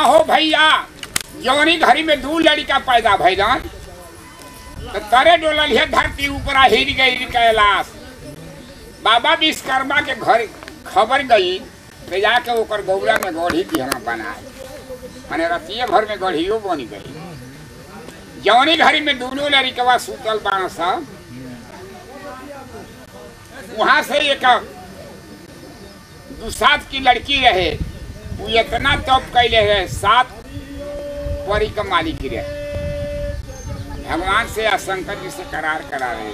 हाँ हो भैया जवनी घड़ी में दू लड़का पैदा भैलन तो तरे डोलल है धरती ऊपर हिर गई कैलाश बाबा विश्वकर्मा के घर खबर गई तो जाके ओकर गौरा में गढ़ी की हम बनाए माने रतिये भर में गढ़ियो बन गई जवनी घड़ी में दोनों लड़कवा सुतल बाण सब वहां से एक दू सात की लड़की रहे वो इतना तप कैले रहे सात परी का मालिक रहे भगवान से या शंकर जी से करार करा रहे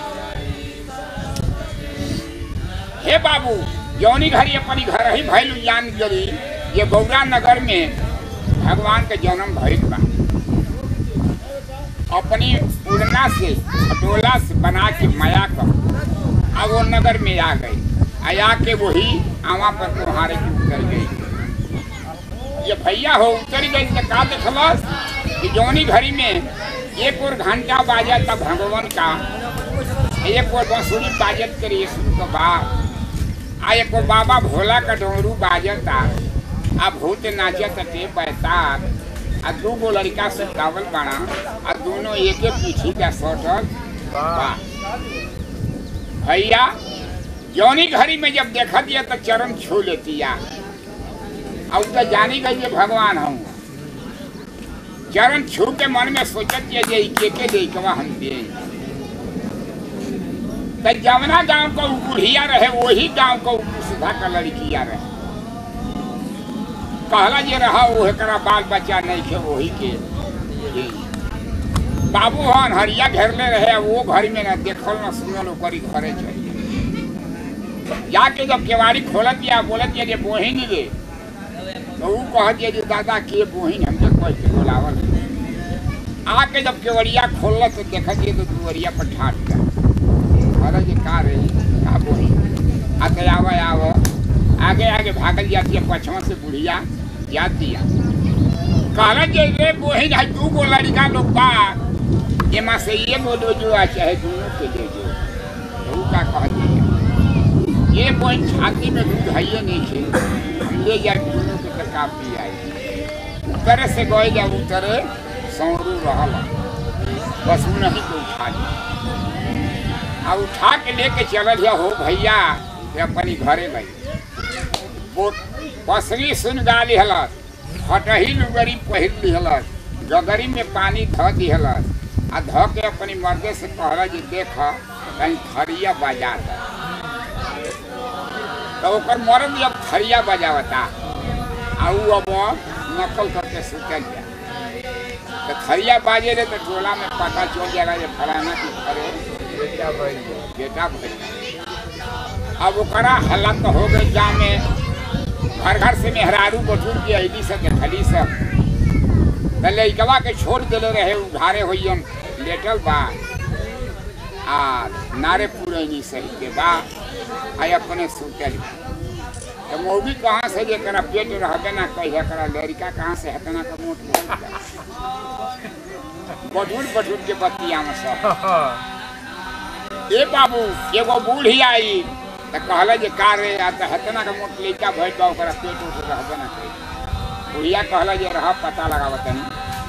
हे बाबू जौनी घड़ी अपनी घर ही भैलू जान गली ये गौरा नगर में भगवान के जन्म भइल बा अपनी उड़ना से खटोला से बना के माया कर अब वो नगर में आ गई आया के वही आवा पर तुम्हारे की उतर गई ये भैया हो उतर गई तो का देखलस कि जौनी घड़ी में एक और घंटा बाजा था भगवान का एक और बांसुरी बाजत करी यीशु का बाप आ एक और बाबा भोला का डोरू बाजता आ भूत नाचत टे बैतार आ दू गो लड़का से गावल बाड़ा आ दोनों एके पीछी का सटल बा भैया जौनी घड़ी में जब देखा दिया तो चरण छू लेती या अब तो जानी गई ये भगवान हूँ चरण छू के मन में सोचत ये जे के के दे के हम दे तो जवना गांव को बुढ़िया रहे वही गांव को सुधा का लड़किया रहे कहला जे रहा वो करा बाल बच्चा नहीं खे वही के ये। बाबू हन हरिया घेरले रहे वो घर में न देखल न सुनल ओकरी घरे चाहिए जाके जब केवाड़ी खोलत या बोलत या जे बोहिन रे तो ऊ कहत या जे दादा के बोहिन हमके कह के बोलावल आके जब केवड़िया खोलल तो देखत ये तो दुवरिया पर ठाट गया अरे जे का रे का बोहिन आते आवे आवे आगे आगे भागल जाती है पछवा से बुढ़िया जाती है कहला जे रे बोहिन है दू गो लड़का लोग बा एमा से ये बोलो जो आ चाहे दोनों के ले जो तो ऊ का कहती है ये बोहिन छाती में दूध है ये नहीं खे हम ले जाए दोनों के तका पी आई उतरे से गए जा उतरे सौरू रहला बस ऊ नहीं के उठा लिया आ उठा के लेके चलल हो भैया ये अपनी घरे गई वो पसरी सुन गाली हलस हटही लुगरी पहिर लिहलस गगरी में पानी ध दिहलस आ ध के अपनी मर्दे से कहला जे देख कहीं थरिया बजा दे तो ओकर मर्द जब थरिया बजावता आ ऊ अब नकल करके सुतल जा तो थरिया बाजे रे तो टोला में पता चल जाला जे फलाना की घरे बेटा भाई बेटा भइल अब ओकरा हल्ला तो हो गई गाँव में घर घर से मेहरारू बटूर के अली से देखली सब त लइकवा के छोड़ देले रहे उघारे होइयन लेटल बा आ नारे पुरैनी सही के बा आ अपने सुतल बा। तो मौगी कहाँ से जे करा पेट रहबे ना कहिया करा लड़का कहाँ से हतना का मोट बटूर बटूर के बतिया में सब ए बाबू एगो बूढ़ी आई तो कहला जे का रे आ तो हतना का मोट लइका भइल बा ओकरा पेट उठ रहबे ना करी बुढ़िया कहला जे रह पता लगाव तनी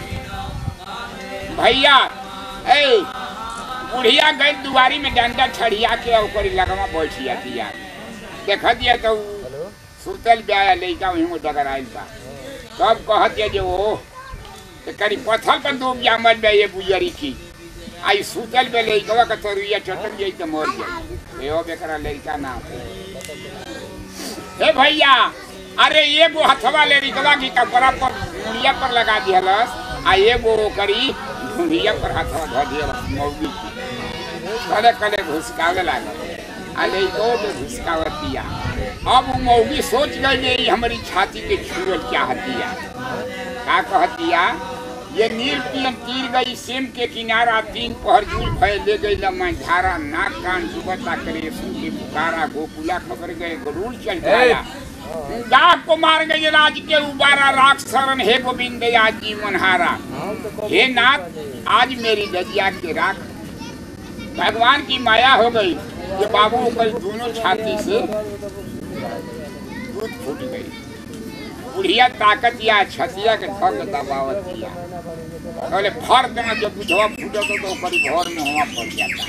भैया ए बुढ़िया गई दुआरी में डंडा छड़िया के ओकरी लगवा बैठिया दिया देख दिया तो उ हेलो सुतल ब्याया लइका वहीं में डगर आइल बा तब कहत ये जे ओ ते करी पत्थर पर डूब जा मर बे ये बुजरी की आई सुतल बे लइकवा के तरुइया चटक जाई तो मर जाई एहो बेकरा लइका ना हो। हे भैया अरे एगो हथवा ले रिकवा की कपड़ा पर मुड़िया पर लगा दिहलस आ एगो करी ढूंढिया पर हथवा धो दिहलस मौगी की कले कले घुसकावे लागल आ लइको के घुसकावत दिया अब उ मौगी सोच गई जे ई हमारी छाती के छुअल चाहतिया का कहतिया ये नील पियन तीर गई सेम के किनारा तीन पहर झूल भय ले गई लम्मा झारा नाक कान जुबता करे सुन के पुकारा गोकुला खबर गए गरुड़ चल जाया डाक को मार गई राज के उबारा राख शरण हे गोविंद आज जीवन हारा हम तो कब हे नाथ आज मेरी दजिया के राख भगवान की माया हो गई कि बाबू कल दोनों छाती से दूध फूट गई बुढ़िया ताकत या छतिया के थक दबावत या बोले फर देना जब बुझवा फूटो तो तो ओकरी भर में हुआ पड़ जाता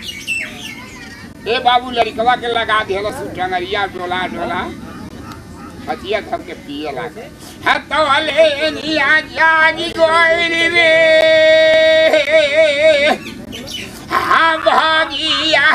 ए बाबू लड़कवा के लगा दिहल सु टंगरिया डोला डोला छतिया धर के पिए लागे है तो अले निया जागी गोइल रे हा भागिया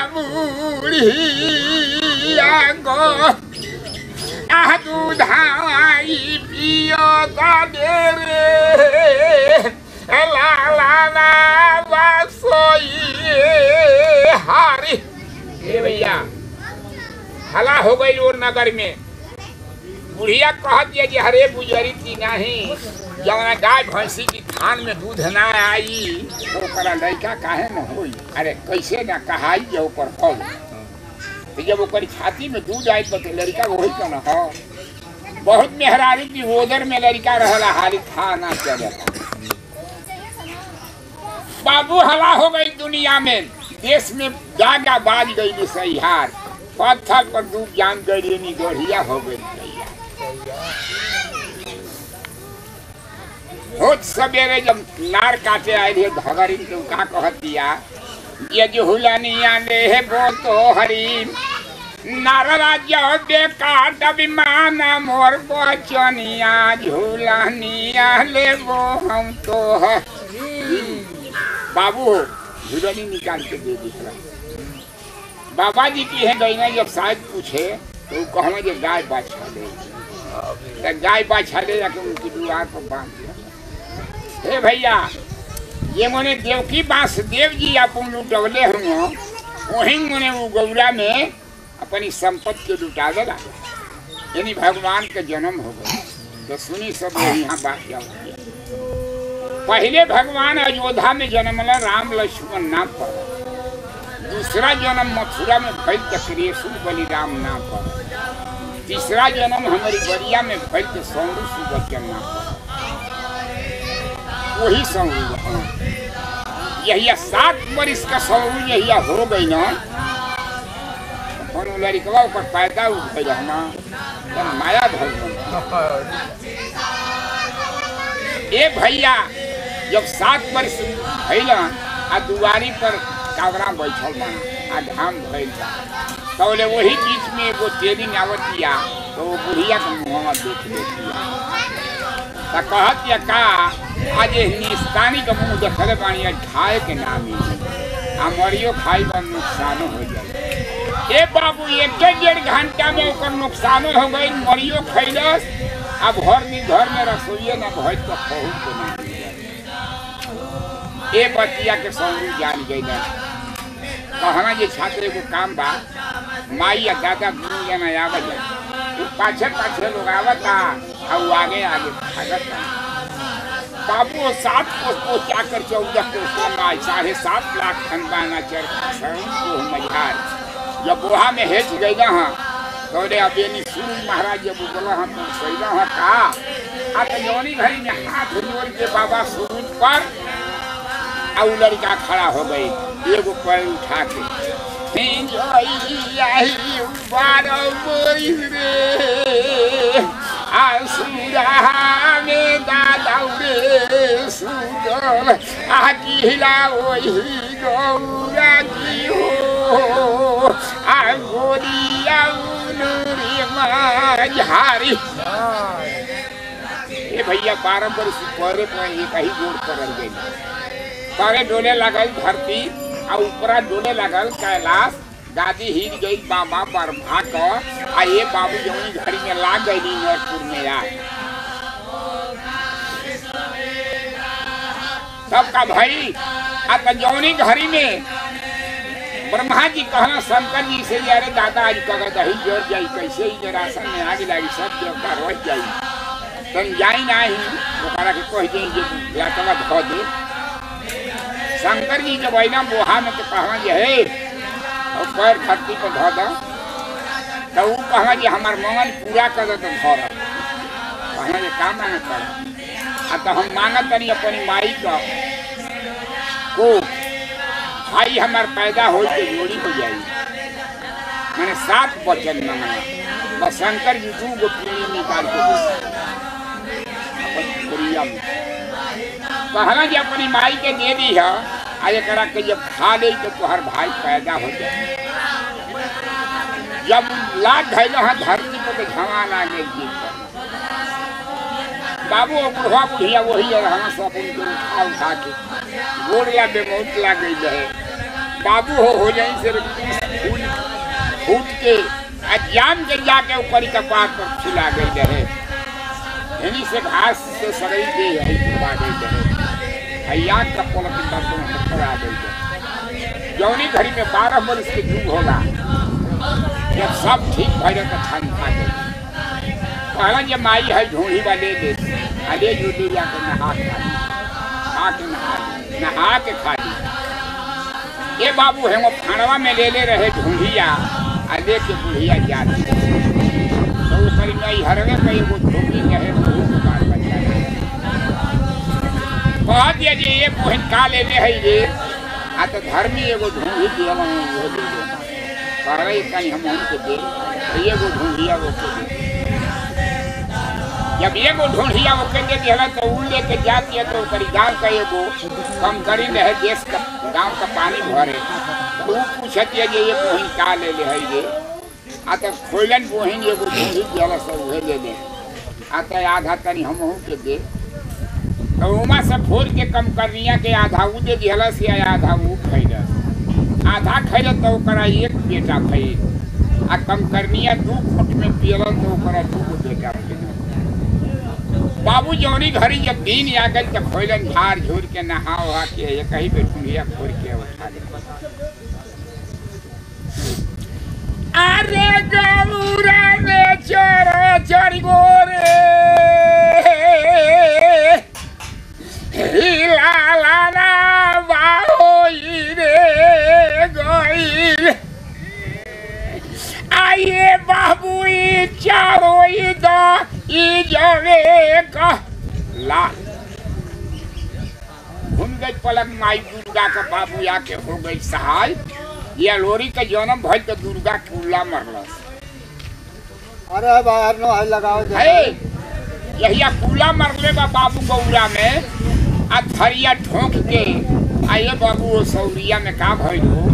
बाबूड़िया गो आह दूधाई पियो गाडे रे ला ला ला बासोई हारी ए भैया हला हो गई और नगर में बुढ़िया कहत ये जे हरे बुजरी की नहीं जवना गाय भैंसी की थान में दूध ना आई तो ओकरा लड़का काहे न होई अरे कैसे ना कहाई जे ऊपर हो तो जब ओकर छाती में दूध आई तो लड़का वही का न हो बहुत मेहरारी की ओदर में लड़का रहला हाली था ना चले बाबू हला हो गई दुनिया में देश में जागा बाज गई सहिहार पत्थर पर डूब जान गई नी गढ़िया हो गई गैया रोज सवेरे जब नार काटे आए थे धगरी तो का कहत दिया ये जो हुलनिया ने है वो तो हरी नार राज्य बेकार दबिमान मोर बचनिया झूलनिया ले वो हम तो है बाबू झूलनी निकाल के दे दी बाबा जी की है गईना जब शायद पूछे तो वो कहना जे गाय बाछा ले तो गाय बाछा ले जाके उनकी दुआर पर बांध दिया हे भैया ये मोने देवकी वासुदेव जी अपन लुटवले हुए वही मोने वो गौरा में अपनी संपत्ति के लुटा देला यानी भगवान के जन्म हो गया तो सुनी सब लोग यहाँ बात क्या हो गया पहले भगवान अयोध्या में जन्मला राम लक्ष्मण नाम पर दूसरा जन्म मथुरा में भैल के क्रियसु बलिराम नाम पर तीसरा जन्म हमारी बरिया में भैल के सौरू सुबचन नाम पर वही सौरू यही सात बरिस का सौरू यही हो गई ना अपन लड़कवा ऊपर पैदा उठ गई ना तो माया भगवान ए भैया जब सात वर्ष भैल आ दुआरी पर कावरा बैठल बना आ धाम भैल बा तौले वही बीच में एगो ट्रेनिंग आवतिया तो वो बुढ़िया के मुँहवा देख लेतिया तो कहत या का आज हिंदुस्तानी के मुँह देखले बानी आज खाए के नाम ही आ मरियो खाई पर नुकसानो हो जाए ए बाबू एक डेढ़ घंटा में ओकर नुकसानो हो गई मरियो खैलस अब घर में घर में रसोइये न भइल तो पहुँच के ना मिल जाए। ए बतिया के सौरी जान गई ना कहना जे छात्र एगो काम बा माई या दादा गुरु जना आवत है वो पाछे पाछे लोग आवता और वो आगे आगे भागत बा। बाबू वो सात कोस को जाकर चौदह कोस लंबाई साढ़े सात लाख खनबाना चर को मझार जब बोहा में हेच गई ना हाँ तो रे अब ये सूर्य महाराज जब बोला हम तो सही हाँ का आ तो जौनी घड़ी में हाथ जोड़ के बाबा सूरज पर और लड़का खड़ा हो गई एगो पैर उठा के हिंजोई बारह बोरिस रे आसुरा में दादा रे सुगल आ किला वही गौरा की हो आ गोरिया उलूरी माझारी ए भैया बारह बरस परे पर एक ही गोड़ पड़ल गई करे डोले लगल धरती आ ऊपरा डोले लगल कैलाश दादी हिल गई बाबा बरभा क आ ये बाबू जौनी घड़ी में लाग गई नरपुर में आए सबका भाई आ त जौनी घड़ी में ब्रह्मा जी कहना शंकर जी से जे अरे दादा आज कगत दही जोर जाई कैसे ही राशन में आगे लगी सब देवता रह जाई तन जाई नाही ओकरा के कह दे जे लाटवा धो दे शंकर जी जब अना बोहा में तो कहवा जे हे और पैर धरती पर धो दो तो वो कहवा जे हमार मंगल पूरा कर दो तो धर कहना जे काम मांगे कर आ तो हम मांगत तनी अपनी माई का को भाई हमार पैदा हो के जोड़ी हो जाई मैंने सात वचन मांगा बस शंकर जी दू गो पीढ़ी निकाल के दे अपन बोरिया में कहला जे अपनी माई के दे दी है आ एकरा के जब खा ले तो तोहर भाई पैदा हो जाए जब लाद धैल है धरती पर तो झमान आ गई जी बाबू और बुढ़वा बुढ़िया वही रहना सब उनको उठा उठा के गोड़ या बेमौत ला गई रहे बाबू हो हो जाई से फूल फूट के आ जान के जाके ऊपर का पार पर खिला गई रहे इन्हीं से घास से सड़ई दे है करवा गई रहे हैया का पलक का तो पत्थर आ गई रहे जौनी घड़ी में बारह बरस के युग होगा जब सब ठीक भरे तो ठंड खा गई कहला जब माई है ढूंढी वाले दे अले जो ले जाकर नहा के खा ली खा के नहा ली नहा के खा ली ये बाबू है वो खानवा में ले ले रहे ढूंढिया आ ले के बुढ़िया जाती तो वो करी नहीं हरवे पे वो ढूंढी रहे वो बाल बच्चा कह दिया जी ये बहन का ले ले है ये आ तो धर्मी एगो ढूंढी दिया वो ले ले कह रही कहीं हम उनके दे तो ये वो ढूंढिया वो के दे जब एगो ढूंढिया वो के दे दिया तो उ लेके जाती है तो करी गांव का एगो कम करी रहे देश का गांव का पानी भरे तो उ पूछती है जे ये बहिन का ले ले है ये आ तो खोलन बहिन एगो ढूंढी दिया सब उहे ले ले आ तो आधा तनी हम के दे तो उमा से फोड़ के कम करनिया के आधा उ दे दिया से आधा उ खैलस आधा खैलस तो ओकरा एक बेटा खैल आ कम करनिया दू फुट में पियलन तो ओकरा दू गो बेटा खैल बाबू जौनी घड़ी जब दिन आ गई तो खोलन झाड़ झूर के नहा उहा के ये कहीं पे ठुंडिया फोड़ के उठा ले अरे गौरा ने चोर चोरी गोरे हिलालाना बाहोई रे गई आइए बाबू ई चारो ई दा ई जवे का ला घूम गई पलक माई दुर्गा का बाबू आके हो गई सहाय ये लोरी का जन्म भइल तो दुर्गा कुल्ला मरलस अरे बाहर नो है लगाओ दे है यहिया कुल्ला मरले बा बाबू गौरा में आ थरिया ठोक के आइए बाबू वो सौरिया में का भइल हो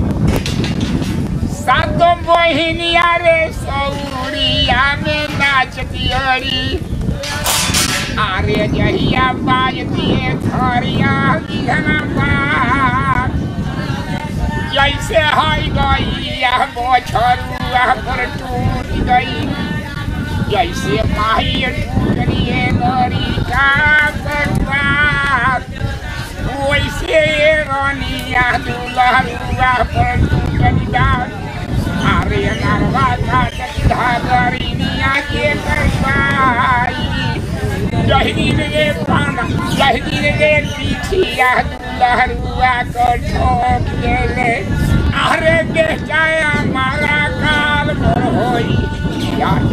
सातो बहिनिया रे सौरिया में नाचती अड़ी आरे जहिया बाजती थरिया बिघना बाप जैसे हाई गई यह बछरुआ पर टूट गई जैसे माही टूटरिए गरी का बर्बाद वैसे रनिया दुलहरुआ पर टूटरिया अरे नरवा का धागरिनिया के करवाई जहदीन रे पाना जहदीन रे पीछिया दुलहरुआ को ठोक देले अरे बेटा हमारा काल भर होई यार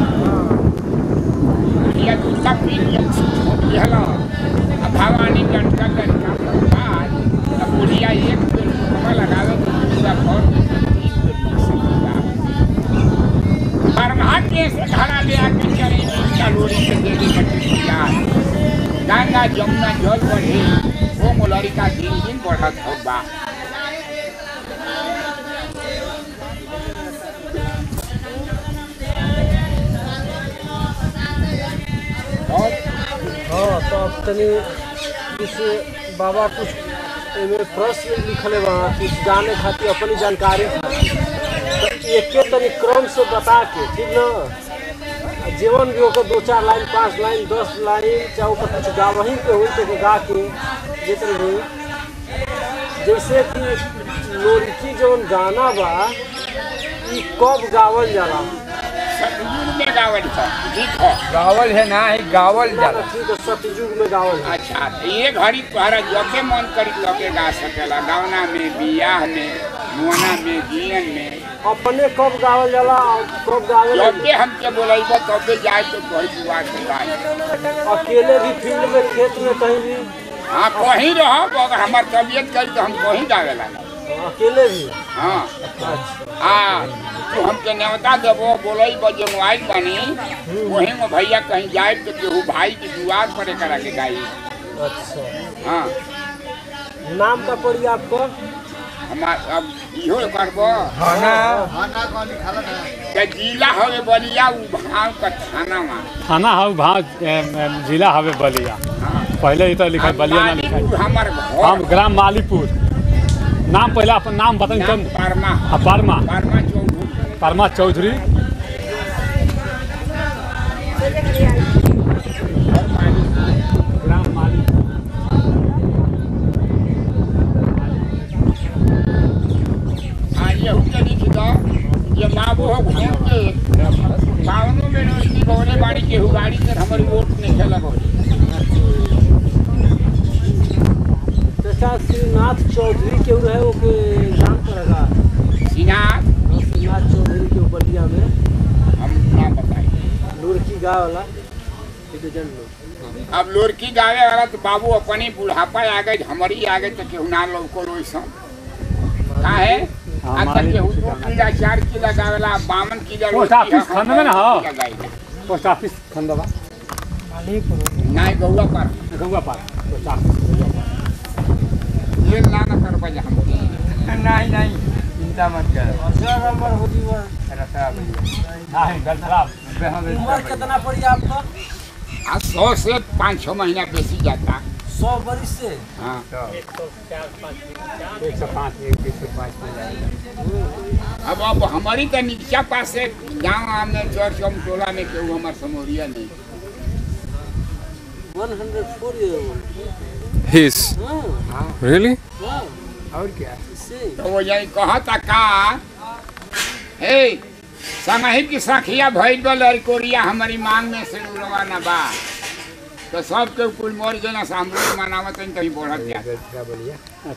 ये दूसरा पीढ़िया छोटी है ना अब भवानी डंका डंका बाद अब बुढ़िया एक पेड़ मुकमा लगावे तो दूसरा और तीन पेड़ लग सकेगा परमात्मा से खड़ा ले आके चले इसका लोरी से दे दी बच्ची यार गंगा जमुना जल बढ़े वो मोलरी का दिन दिन बढ़त हो बा और हाँ तो अब तनी कुछ बाबा कुछ एमे प्रश्न लिखले बा कुछ जाने खातिर अपनी जानकारी खातिर तो एके तनी क्रम से बता के ठीक न जीवन भी ओकर दो चार लाइन पाँच लाइन दस लाइन चाहे ओकर कुछ गावही के होई तो गा के जेतन भी जैसे कि लोरिकी जौन गाना बा ई कब गावल जाला सतयुग में गावल था ठीक है गावल है ना है गावल ना जाला ठीक है सतयुग में गावल जाला अच्छा तो ये घड़ी तोहरा जबे मन करी तबे गा सकेला गावना में बियाह में मुआना में जियन में अपने कब गावल जाला और कब गावल जबे हमके बोलाइबो तबे जाए तो तोहरी दुआ से गाए अकेले भी फील्ड में खेत में कहीं भी हाँ कहीं रहो अगर हमार तबीयत करी तो हम कहीं गावे लगा अकेले भी हाँ अच्छा आ तो हमके न्योता देबो बोलई बजे मोबाइल बनी वहीं में भैया कहीं जाए तो केहू भाई की दुआर पर करा के गाई अच्छा हाँ नाम का पड़ी आपको हमार अब इहो करबो खाना के जिला हवे बलिया उ भाव का थाना में थाना हव भाव जिला हवे बलिया हाँ पहले ही तो लिखा बलिया ना लिखा मालीपुर हमर हम घर ग्राम मालीपुर नाम पहले अपन नाम बताई नाम तब परमा आ, परमा परमा चौधरी परमा चौधरी घर मालीपुर ग्राम मालीपुर हाँ ये हुके लिख दो ये बाबू हो घूम के बावनों में रोशनी गौरे बाड़ी के गाड़ी से हमारी वोट नहीं खेला गौरी चाचा श्रीनाथ चौधरी के रहे वो के जान पड़ेगा सिनार हाँ, श्रीनाथ चौधरी के बलिया में हम नाम बताए लुड़की गाँव वाला सिटीजन लोग अब लोरकी गावे वाला तो बाबू अपनी बुढ़ापा आ गए हमारी आ गए तो केहू ना लौको रोइसन का है हाँ, आज तक हमारी केहू तो दो गाना किला चार किला गावेला बावन किला पोस्ट रोटी है, ऑफिस हम खंड में ना बावन हो। किला गाइला। पोस्ट ऑफिस खंडवा नाय गौआ पर गंगा पार पोस्ट ऑफिस ये ना ना कर बजा हमके नहीं नहीं चिंता मत कर नंबर हो जीवा रखा भैया नहीं गल खराब उम्र कितना पड़ी आपका आज सौ से पाँच छः महीना बेसी जाता सौ बरिस से हाँ एक सौ पाँच एक सौ पाँच अब अब हमारी तो नीचा पास से गाँव में चौर चौम टोला में केहू हमार समोरिया नहीं one hundred four year His. हाँ Really? हाँ और क्या इससे तो वो यही कहता का हे संगही की सखिया भइल बा लड़कोरिया हमारी मांग में से रवाना बा तो सब के कुल मोर जना सामने मनावत हैं कहीं बढ़त जा क्या बोलिए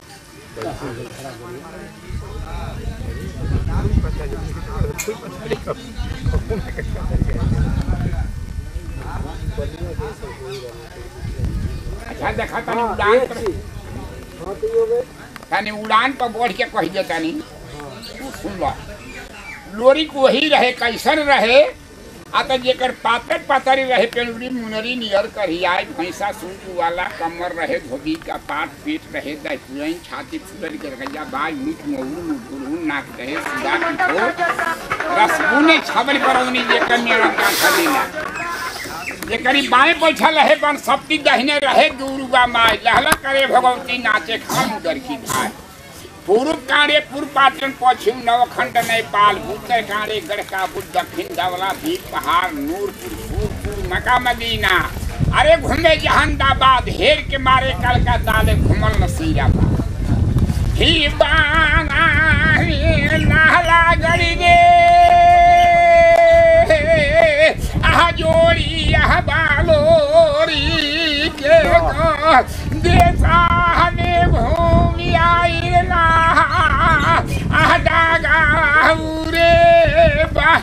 अच्छा देखा तनी हाँ उड़ान एक पर चीज हाँ तो ये हो गए तनी उड़ान पर बढ़ के कह दे तनी तू सुन लो लोरी को वही रहे कैसन रहे आ तो जेकर पातर पातर रहे पेड़ुरी मुनरी नियर करियाई भैंसा सूट वाला कमर रहे धोबी का पाट पीठ रहे दही छाती फुलर के रखैया बाज मुठ मऊर मुठुरहुन नाक रहे सुधा की ठो रसगुने छबल परौनी जेकर मेरा गांठा देना जेकरी बाएं बैठल रहे बन सप्ती दहिने रहे दुर्गा माई लहला करे भगवती नाचे खान उदर की भाई पूर्व कांडे पूर्व पाटन पश्चिम नवखंड नेपाल उत्तर कांडे गढ़का बुद्ध दक्षिण धवला भी पहाड़ नूरपुर सूरपुर मक्का मदीना अरे घूमे जहानाबाद हेर के मारे कलकत्ता ले घूमल नसीराबाद ही बाना रे नाला गड़ी रे आह जोड़ी आह बालोरी के को देशा में भूमि आई ना आह डागा रे बा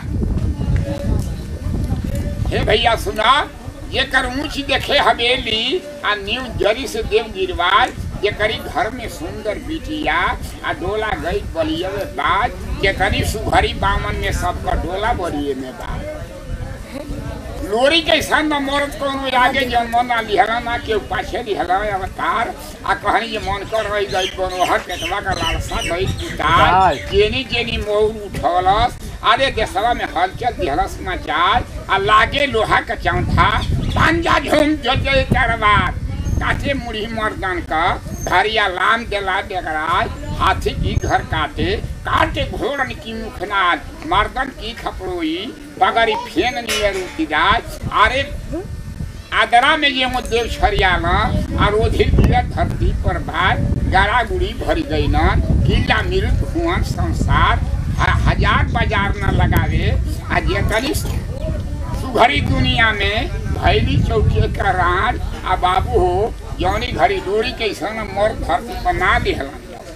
हे भैया सुना ये कर ऊंच देखे हवेली आ न्यू जरी से देव गिरवाल ये करी घर में सुंदर बिटिया आ डोला गई बलिया में बाज ये करी सुघरी बामन में सबका डोला बलिए में बाज लोरी के सन में मरद कोनो आगे जो मना लिहला ना के पाछे लिहला अवतार आ कहनी ये मन कर रही गई कोनो हर केतवा का लालसा गई उतार जेनी जेनी मोर उठलस अरे देशवा में हलचल दिहलस मचाल आ लागे लोहा का चौथा पंजा झूम जो जय करवार काटे मुड़ी मर्दन का धरिया लाम देला डेगराज हाथी की घर काटे काटे घोड़न की मुखनाद मर्दन की खपड़ोई बगरी फेन नियर उतिराज अरे आदरा में ये वो देव छरियाना और ओधिर गिरत धरती पर भार गारा गुड़ी भर गई न किला मृत हुआ संसार ह- हजार बाजार न लगावे आ जेतनी सुघरी दुनिया में भैली चौकी का राज आ बाबू हो जौनी घड़ी डोरी के सन मोर धरती पर ना दिहला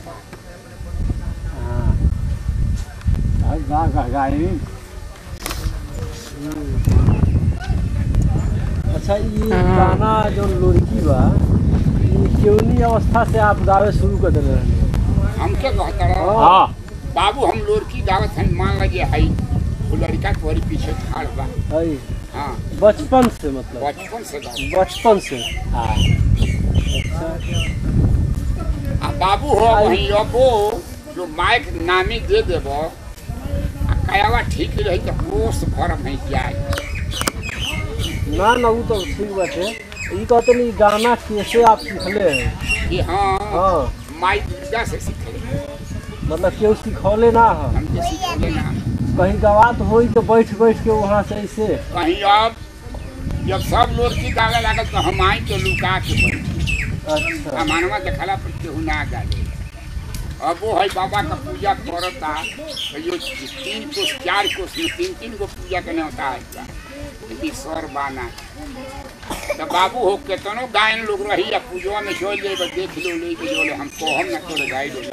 अच्छा ये गाना जो लड़की बा ये केवनी अवस्था से आप गावे शुरू कर दिले रहनी हमके कहता रहो हाँ बाबू हम लोरकी गावत हन मान लगे हई वो लड़का तुम्हारे पीछे ठाड़ बा है हाँ बचपन से मतलब बचपन से गावत बचपन से हाँ आ बाबू हो वही अबो जो माइक नामी दे देब आ कयावा ठीक रही तो कोस भर में जाए ना ना वो तो ठीक बाटे ई कहते नहीं गाना कैसे आप सीखले हैं कि हाँ हाँ माई दुर्गा से सीखे मतलब केहू सिखौले ना है हमके सीखले ना कहीं गवात होई तो बैठ बैठ के वहाँ से ऐसे कहीं अब जब सब लोग की गावे लागल तो हम आई तो लुका के बैठी अच्छा आ मानवा देखला पर केहू ना गाले अब वो है बाबा का पूजा करता तो यो तीन कोस चार कोस में तीन तीन को पूजा करने होता है लेकिन स्वर बाना तो बाबू हो केतनो गायन लोग रही या पूजवा में चल जाए देख लो ले के जोले हम कहम ना तोरे गाय दे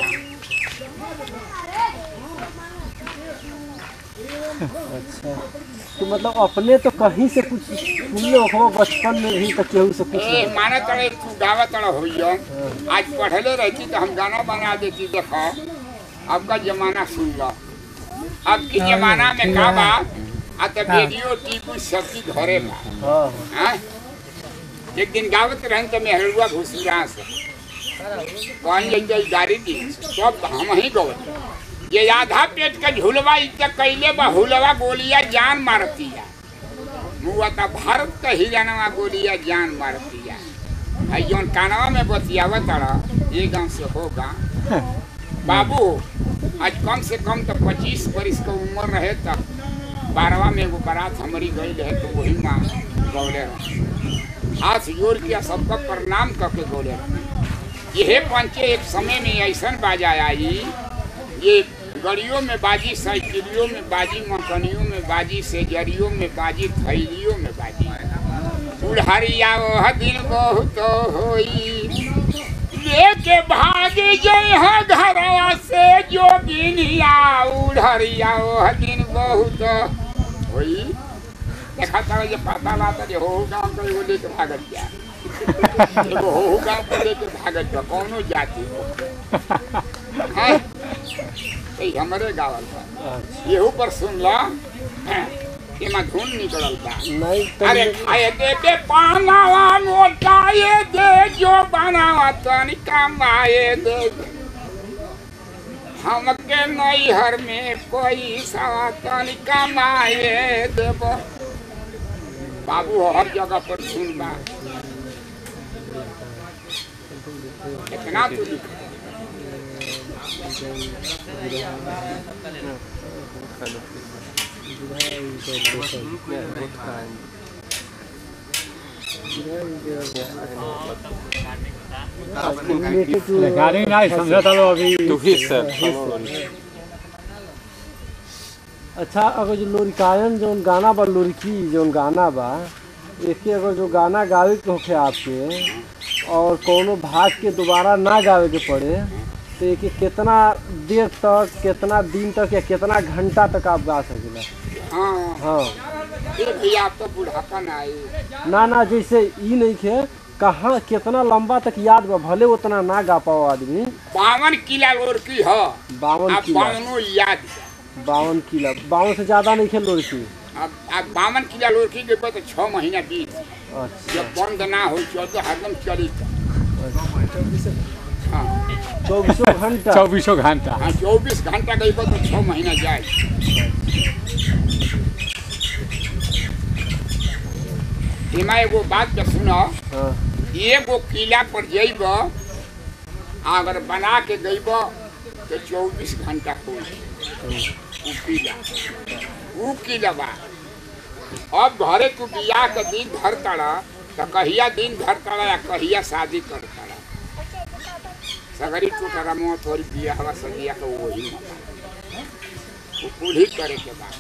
अच्छा तो मतलब अपने तो कहीं से कुछ सुनले हो बचपन में भी तो केहू से कुछ ए माने तड़े तू गावा तड़ा होइयो आज पढ़ले रहती तो हम गाना बना देती देखो अब का जमाना सुन लो अब के जमाना में का बा आ तो रेडियो टीवी सब की घरे बा हाँ हाँ? एक दिन गावत रहन तो मेहरुआ घुसुरा से कहीं जाइए गाड़ी दी सब हम ही गवत ये आधा पेट का झुलवा इतना कैले बा हुलवा गोलिया जान मारती है मुआ ता भारत का हिरानवा गोलिया जान मारती है आई जौन कानवा में बतियावत तड़ा ये गांव से होगा बाबू आज कम से कम तो पच्चीस बरिस का उम्र रहे तब बारहवा में एगो बारात हमारी गई रहे तो वही माँ गौले रहे हाथ जोड़ के सबका प्रणाम करके गौले रहे यह पंचे एक समय में ऐसा बाजा आई ये गड़ियों में बाजी साइकिलियों में बाजी मकनियों में बाजी सेजरियों में बाजी थैलियों में बाजी बुढ़ारिया वह दिन बहुत होई लेके भाग जय है घरवा से जोगिनिया उड़हरिया वह दिन बहुत होई देखा तारा जे पता लाता जे हो गांव के एगो लेके भागत जा एगो हो गांव के लेके भागत बा कौनो जाति हो हैं ई हमरे गावल बा येहू पर सुन ला हैं, एमा धुन निकलल बा नहीं अरे तो खाए दे बे पानावा मोटाए दे जो बनावा तनी कमाए दे हमके नैहर में कोई सवा तनी कमाए देब बाबू हर जगह पर सुन बा कितना तू लिख गाड़ी नहीं समझा था लो अभी तू ही सर अच्छा अगर जो लोरिकायन जौन गाना बा लोरिकी जौन गाना बा एके अगर जो गाना गावे के होखे आपके और कोनो भाग के दोबारा ना गावे के पड़े तो एके कितना देर तक कितना दिन तक या कितना घंटा तक आप गा सकेला हाँ हाँ ये भैया आप तो बुढ़ापा ना आए ना ना जैसे ई नहीं खे कहाँ कितना लंबा तक याद बा भले उतना ना गा पाओ आदमी बावन किला लोरकी ह बावन अब किला बावनो याद बा। बावन किला बावन से ज्यादा नहीं खेल लोरिकी अब अब बावन किला लोरकी के बाद छः महीना बीत अच्छा जब बंद ना हो चौदह हरदम चली हाँ चौबीसों घंटा चौबीसों घंटा हाँ चौबीस घंटा गई तो छः महीना जाए एमा एगो बात के सुनो हाँ एगो किला पर जइब अगर बना के गइब तो चौबीस घंटा हो उ किला उ किला बा अब घरे तू बियाह के दिन धर तड़ा तो कहिया दिन धर तड़ा या कहिया शादी कर तड़ा सगरी तू तरा मुँह थोड़ी बियाह सदिया के वही मौका वो कुल ही करे के बाद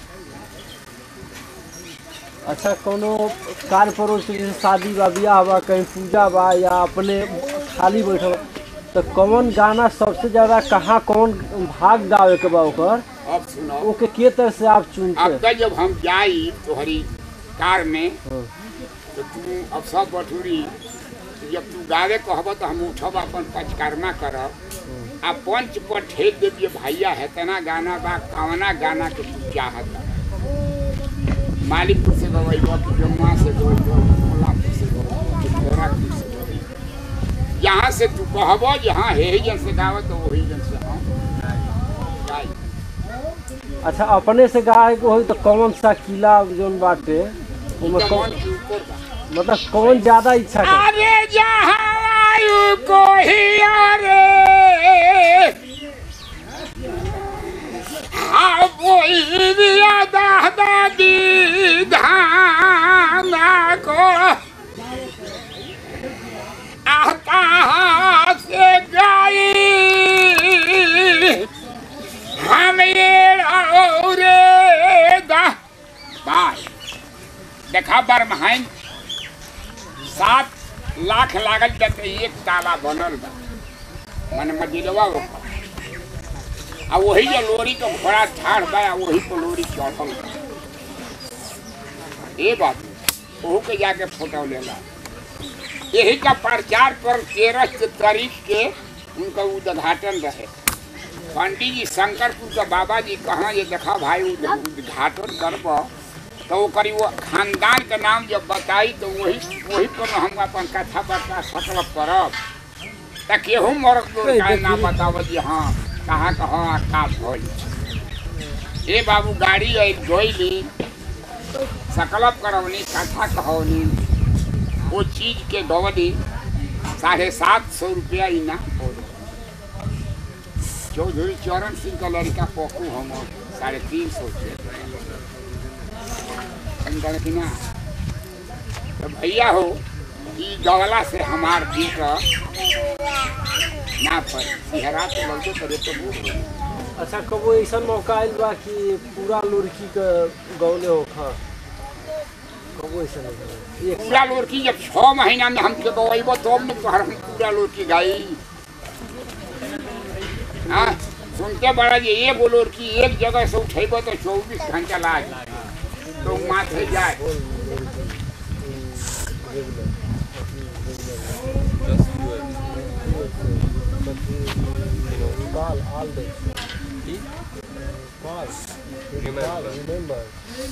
अच्छा कोनो कार्य परोस के जैसे शादी बा बियाह बा कहीं पूजा बा या अपने खाली बैठल तो कौन गाना सबसे ज्यादा कहाँ कौन भाग गावे के बा ओकर अब सुनो ओके के तरह से आप चुनते अब तक जब हम जाई तोहरी कार में हाँ। तो तू अब सब बठूरी जब तू गावे कहब तो हम उठब अपन पचकर्मा करब आ पंच पर ठेक दे दिए भैया हेतना गाना बा कवना गाना के तू चाहत मालिकपुर से गवैबो कि जमुआ से गवैबो कोल्हापुर से गवैबो कि गोरखपुर से गवैबो यहाँ से तू कहबो जे हाँ हे जन से गावत तो वही जन से हम गाई अच्छा अपने से गाय को होई तो कौन सा किला जोन बाटे ओमे जवान कौन के ऊपर बा मतलब कौन ज्यादा इच्छा कर अरे जहाँ वायु को ही अरे हाँ वही दिया दादा दी धाना को आता से गाई हम ये रे दा बाय देखा बरमहाइन सात लाख लागल जते एक ताला बनल बा मन मजिलवा ओकर आ वही जो लोरी के घोड़ा ठाड़ बा आ वही पर लोरी चढ़ल बा ए बात ओहू के जाके फोटो लेला यही का प्रचार पर तेरह तारीख के उनका उद्घाटन रहे पंडित जी शंकरपुर का बाबा जी कहाँ ये देखा भाई उद- उद्घाटन करब तो वो करी वो खानदान के नाम जब बताई तो वही वही पर हम अपन कथा बता सकल करब त केहू मरक तो का नाम बताव जी हाँ कहाँ कहाँ का भइल ए बाबू गाड़ी आई गईली सकलप करवनी कथा कहवनी वो चीज के गवनी साढ़े सात सौ रुपया इना चौधरी चरण सिंह का लड़का पकू हम साढ़े तीन सौ के समझा कि ना तो भैया हो ई गवला से हमार दिल का ना पर सिहरा तो लगे करे तो बूढ़ अच्छा कबो ऐसा मौका आइल बा कि पूरा लुड़की के गौले हो खा कबो ऐसा नहीं होला। एक पूरा लोरकी जब छः महीना में हमके गवाइबो तो हम तोहर हम पूरा लोरकी गाई हाँ सुनते बड़ा जी एगो लोरकी एक जगह से उठेबो तो चौबीस घंटा लाग तो माथे जाए Call all day. Call. Call, remember.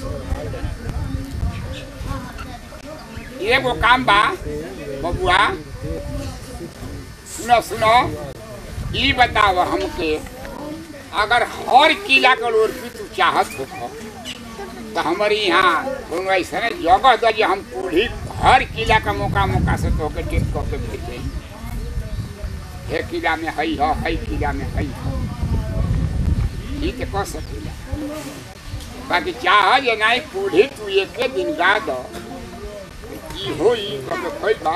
एगो काम बा बबुआ सुनो सुनो ई बताव हमके अगर हर किला का लोरकी तू चाहत हो तो हमारे यहाँ कोनो ऐसा जगह दे जे हम पूरी हर किला का मौका मौका से तो के टेस्ट करके भेजे हे किला में हई हो हई किला में हई हो ई तो कह सकेला बाकी चाह जे नहीं पूरी तू एक दिन गा दो ई होई कब खोल बा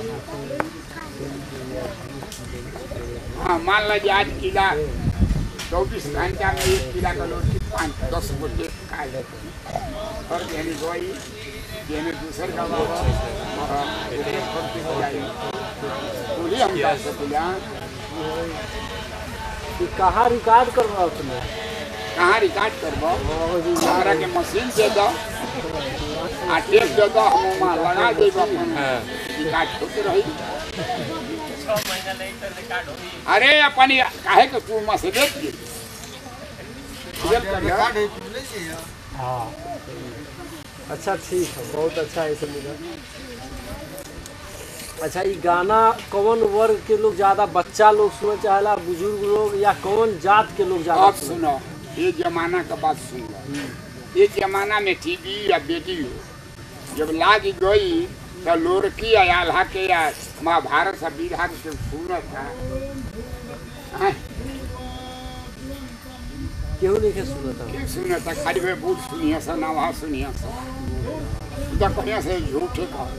हाँ मान लीजिए आज किला चौबीस घंटा में एक किला का लोग पाँच दस गो टेप खा लेते हैं और कहने गोई कहने दूसर का बाबा हाँ, कहने करते हो जाए पूरी हम जा सकेला कि कहाँ रिकॉर्ड करवा अपने कहाँ रिकॉर्ड करबो और जी हमरा के मशीन दे दो आ टेप दे दो हम वहाँ लगा देब अपन रिकॉर्ड होते रही अरे अपन ये काहे के तू मसे देख ली हाँ अच्छा ठीक है बहुत अच्छा है सब मिला अच्छा ये गाना कौन वर्ग के लोग ज्यादा बच्चा लोग सुने चाहेला बुजुर्ग लोग या कौन जात के लोग ज्यादा अब सुनो ये जमाना का बात सुन लो ये जमाना में टीवी या बेटियो जब लाग गई तो लोरकी या आल्हा के या महाभारत सब बीघा के सुनत था हाँ, केहू नहीं के सुनता के सुनत था खाली वे बूढ़ सुनिए सा ना वहाँ सुनिए सा इधर कहीं से झूठे का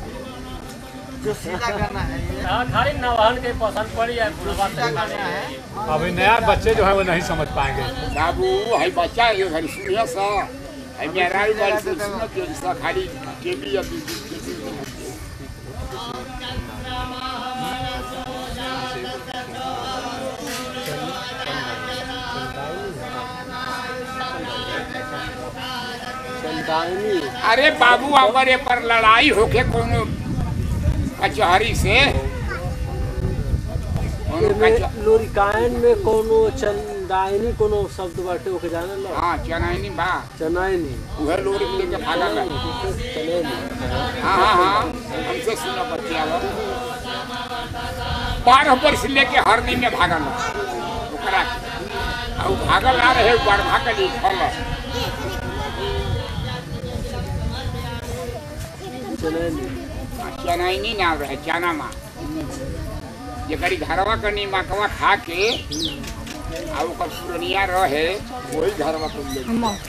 खाली नवाहन के पसंद पड़ी है बुढ़वा तक माने है अभी नया बच्चे जो है वो नहीं समझ पाएंगे बाबू है बच्चा है घर सुनिए सा है मेरा भी बारी से सुनत है सा खाली टीवी या बीबी संतानी अरे बाबू अगर ये पर लड़ाई होके कोनो कचहरी से कोनो एमे का लोरिकायन में कोनो चंदायनी कोनो शब्द बाटे ओके जाने लो हाँ चनाइनी बा चनायनी उहे लोरी के लेके भागल है चनैनी हाँ हाँ हाँ हमसे सुनो बच्चिया लोग बारह वर्ष लेके हरदी में भागल है ओकरा और भागल ना रहे बार भागल फल चनैनी चनाइनी ना रहे चना माँ जेकरी घरवा के नीमकवा खा के आ ओकर पुरनिया रहे वही घरवा के ले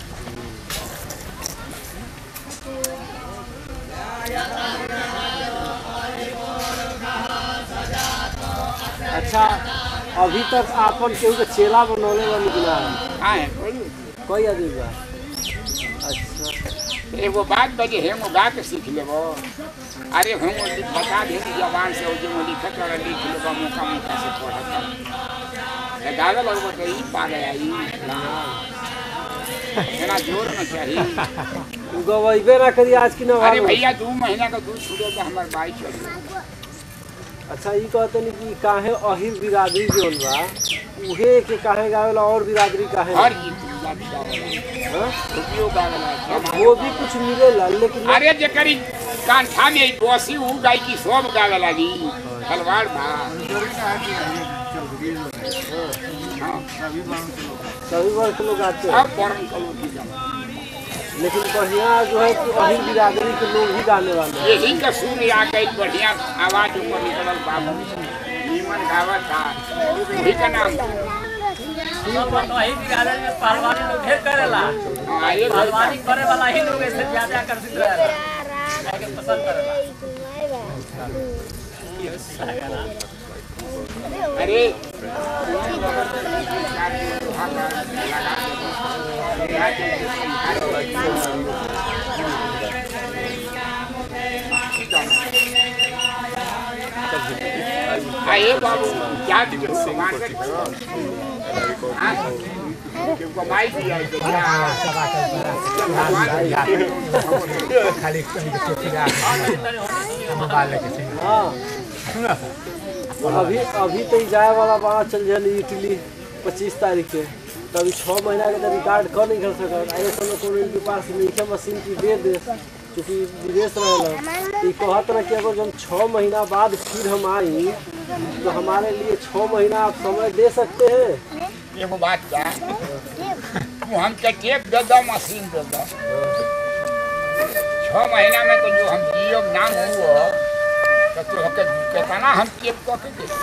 अच्छा अभी तक आपन केहू के चेला बनौले बानी कि ना हाँ है कोई कोई आदमी बा अच्छा एगो बात बजे हम गा के सीख लेबो अरे हम लिख बता दे कि जबान से जो मैं लिखत और लिख लेबो मौका मौका से पढ़त है गावे लगबो तो ई पा गया ई इतना जोर न चाहिए गवैबे ना करी आज की ना अरे भैया दू महीना का दूध छूटे तो हमार बाई चल अच्छा ई कहते नहीं कि काहे अहिर बिरादरी जोन बा उहे के काहे गावेला और बिरादरी काहे हर ना? चीज गावेला हाँ? रुपयो गावेला वो भी कुछ मिलेला लेकिन अरे जे करी कांठा में ई बसी उ गाय की सब गावे लगी खलवाड़ बा हाँ सभी वर्ग के लोग आते हैं अब परम कलो की जमा लेकिन बढ़िया जो है कि अहिर बिरादरी के लोग ही गाने वाले हैं यही का सुर आ गई बढ़िया आवाज ऊपर निकलल बाबू नीमन गावत था वही का नाम वही बिहार में पहलवानी लोग ढेर करेला हाँ, ये भाई पहलवानी करे वाला ही लोग ऐसे ज्यादा आकर्षित रहेला जाके पसंद करेला अरे आए बाबू क्या दिखे मार्केट हाँ क्यों कमाई दिया है क्या भगवान खाली कहीं के चौकीदार मोबाइल लेके चल हाँ अभी अभी तो ई जाए वाला बड़ा चल जाए इटली पच्चीस तारीख के तो अभी छः महीना के तो रिकॉर्ड कर नहीं कर सकत आगे समय कोनो इनके पास नहीं मशीन की दे दे क्योंकि विदेश रहेला ई कहत रहे कि अगर जब छः महीना बाद फिर हम आई तो हमारे लिए छः महीना आप समय दे सकते हैं एगो बात क्या तू हमके टेप दे दो मशीन दे दो छः महीना में तो जो हम जियो नाम हुआ तो तू हमके कितना हम टेप कऽ के दे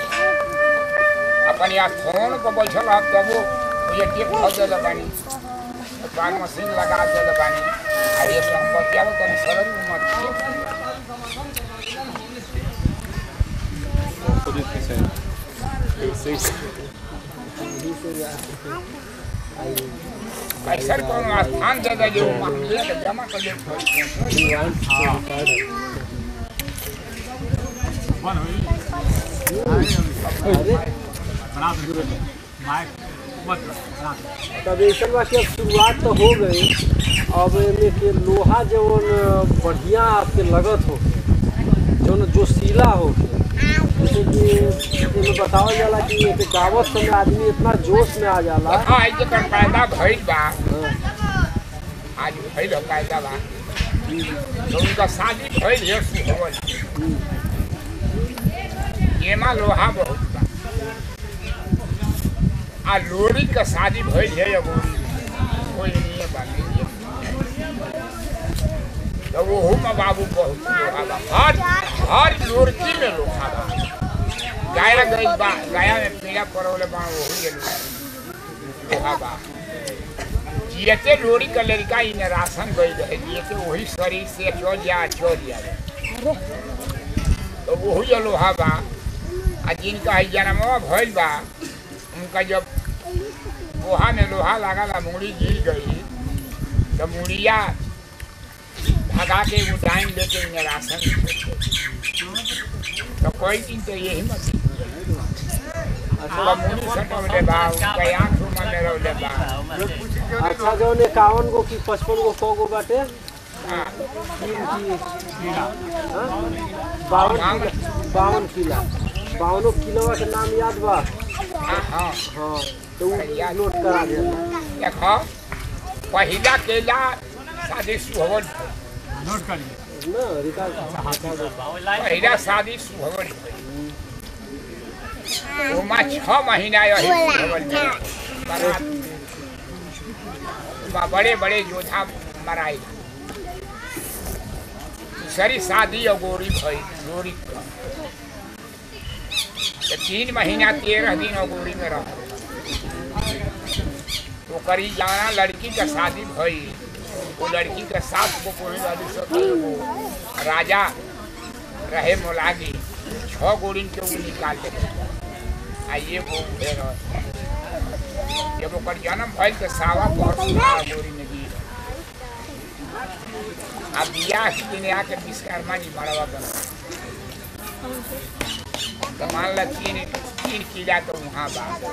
अपन यहाँ फोन पर बैठल हम तब वो ये टेप धऽ देले बानी बाद मशीन लगा देले बानी आ ये सब हम बतियाबो तनी सरल मत कैसे कोनो स्थान दे दे जो मामले के जमा कर दे अरे बना दो माइक मत बना दो तब ऐसा बा कि अब शुरुआत तो हो गई अब एमे के लोहा जवन बढ़िया आपके लगत हो जवन जोशीला हो जैसे कि एमे बतावल जाला कि एक गावत समय आदमी इतना जोश में आ जाला हाँ ये कर पैदा भइल बा हाँ, आज भइल हो पैदा बा तो उनका शादी भइल है सुहवल एमा लोहा बहुत बा आ लोरी का शादी भइल है एगो कोई नहीं बा नहीं तो वो में बाबू बहुत लोहा बा हर हर लोरकी में लोहा बा गाया गई बा गाया में पीड़ा पड़ोले बा वो ही लोहा बा जियते लोरी का लड़का इन राशन गई रहे जियते वही शरीर से चल जा चल जा तो वही लोहा बा आ जिनका है जन्मवा भइल बा उनका जब लोहा में लोहा लगा ला मुड़ी गिर गई तो मुड़िया भगा के वो टाइम लेके इन राशन तो कोई दिन तो यही मत तो मुड़ी सटवले बा उनका आँख में मेरवले बा अच्छा जवन इक्यावन गो की पचपन गो सौ गो बाटे हाँ तीन की हाँ? बावन किला बावन किला बावनो किलोवा के नाम याद बा हाँ हाँ हाँ तो उ नोट करा दे देखो पहिला केला शादी सुहवन नोट करिए ना रिकॉर्ड रिकॉर्ड पहिला शादी सुहवन ओमा छह महीना यही सुहवन में बारात ओमा बड़े बड़े योद्धा मराए दूसरी शादी अगोरी भई गोरी क। तो तीन महीना तेरह दिन अगोरी में रह तो करी जाना लड़की का शादी भई वो लड़की के साथ को कोई वाली सब एगो राजा रहे मोलागी छह गोरिन के वो निकाल दे आ ये वो उठे रह जब ओकर जन्म भइल तो सावा पहर सुना गोरी में गिर अब बियाह के दिन आके विश्वकर्मा जी मरवा बन तो मान ला तीन तीन किला तो वहाँ बात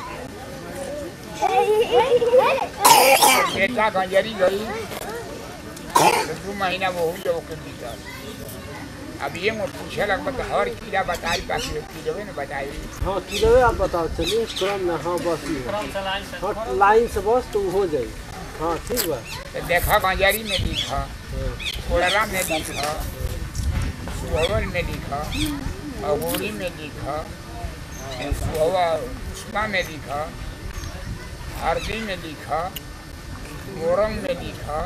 बेटा गंजरी गई तो दू महीना वो हुई ओके भीतर अब ये मुझ पूछे लग तो हर कीड़ा बताई बाकी लोग कीड़े ने बताई हाँ किलोवे आप बताओ चलिए क्रम में हाँ बस ये क्रम से लाइन से हाँ लाइन से बस तो हो जाए हाँ ठीक बा तो देखा गंजरी में लिखा कोड़रा में लिखा सुहवल में लिखा अगोरी में लिखा सुहवा उष्मा में लिखा हरदी में लिखा मोरंग में लिखा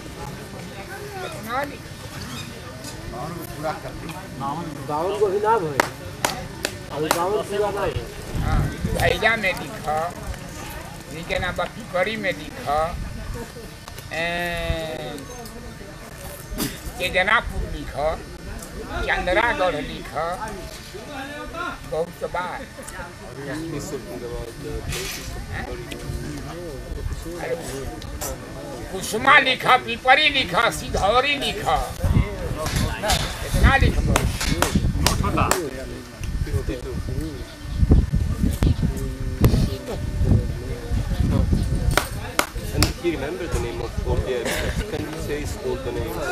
इतना लिखा बावन को भी ना भाई अभी बावन पूरा ना है हाँ भैया में लिखा नीचे ना बा पिपरी में लिखा केजनापुर लिखा चंद्रागढ़ लिखा बहुत बार अरे, कुसुमा लिखा पिपरी लिखा सिधौरी लिखा इतना लिखबो नोट होता And he remembered the name of all the areas. Can you say all the names?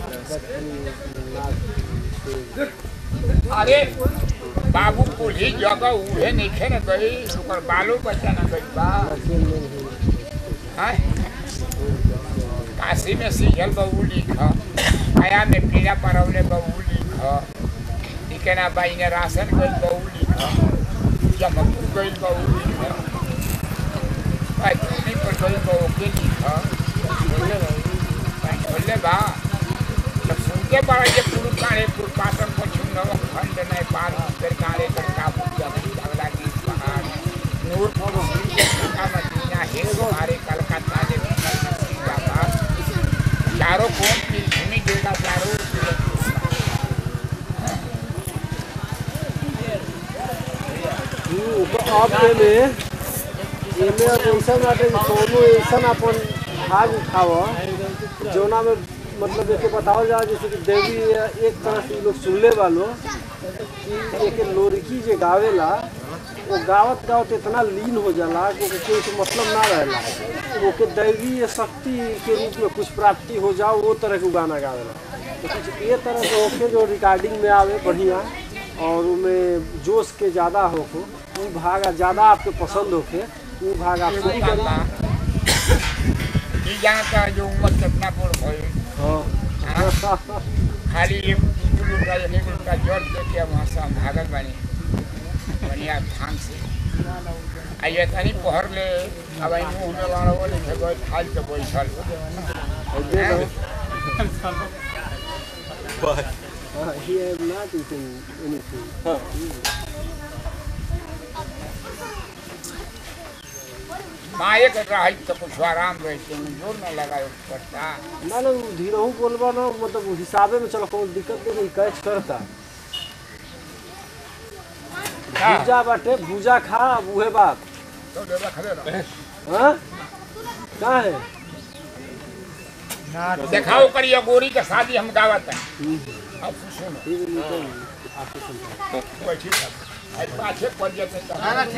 अरे बाबू कुली जगह उहे नइखे न गई ओकर बालो बच्चा न गई बा हैं? काशी में सीजल बहू लिख गया में पीड़ा परवले बहू लिख निके ना बाई ने राशन गई बहू लिख जमकपुर गई बहू लिख पैतनी पर गई बहू के लिख बोले बा जब सुनते बड़ा ये पुरु काले पुरपाटन को छुनव खंड नेपाल उत्तर काले गंगा पूजा अगला की पहाड़ नूर का मदीना है हमारे कलकत्ता के बाबा चारों कौन की भूमि देगा चारों हम्म, तो अब एमे एमे अब ऐसा बाटे कि कोनो ऐसा अपन भाग उठाव जोना में मतलब एके बतावल जा जैसे कि देवी एक तरह से इ लोग सुनले वालो कि एक लोरिकी जे गावेला वो गावत गावत इतना लीन हो जाला कि ओके कोई से मतलब ना रहेला ओके दैवीय शक्ति के रूप में कुछ प्राप्ति हो जाओ वो तरह के गाना गावेला तो कुछ ये तरह के होके जो रिकॉर्डिंग में आवे बढ़िया और उनमें जोश के ज़्यादा होको वो भाग ज़्यादा आपके पसंद होके वो भाग आप शुरू करें ये जानता जो उम्र कितना पूर्ण भई हाँ खाली एक दूसरे का एक का जड़ दे के वहाँ से हम भागल बानी बढ़िया ढंग से आ ये तनी पहर ले अब आई मुंह में वाला वो लिखे गए खाल के बैठल और दे दो। But हाँ, he have not eaten anything. माए के रही तो कुछ आराम रहते हैं जोर न लगाए पड़ता ना ना वो धीरहू बोलबा ना मतलब वो हिसाबे में चलो कोनो दिक्कत नहीं कैच करता भूजा बाटे भूजा खा अब उहे बात तो दे रख दे हाँ का है दिखाओ करिए गोरी के शादी हम गावत है अब सुनो ठीक है निकल बैठी आई पाछे पड़ जाते तो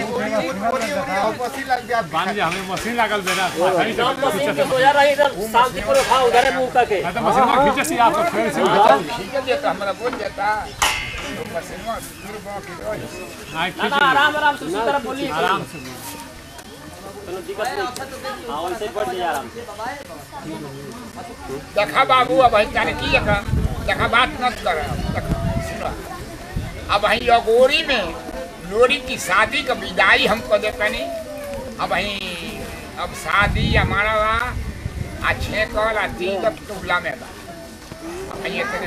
मान लीजिए हमें मशीन लागल बेरा सही से जौन मशीन के सोया रही इधर शांतिपूर्वक खा उधर मुंह करके मैं तो मशीन में खींचे सी आपको फिर से ठीक है देता हमारा बोल देता पसीना दूर बाकी रही हाँ, ना ना आराम आराम से उसी तरह बोलिए आराम से कोनो दिक्कत नहीं हाँ वैसे बढ़ जाइए आराम से देखा बाबू अब हम जाने की जगह देखा बात मत कर देखा सुनो अब वही अगोरी में लोरी की शादी का विदाई हमको देता नहीं अब वही अब शादी हमारा बा आ छेकल आ तीन टुबला में बा अब वही इतने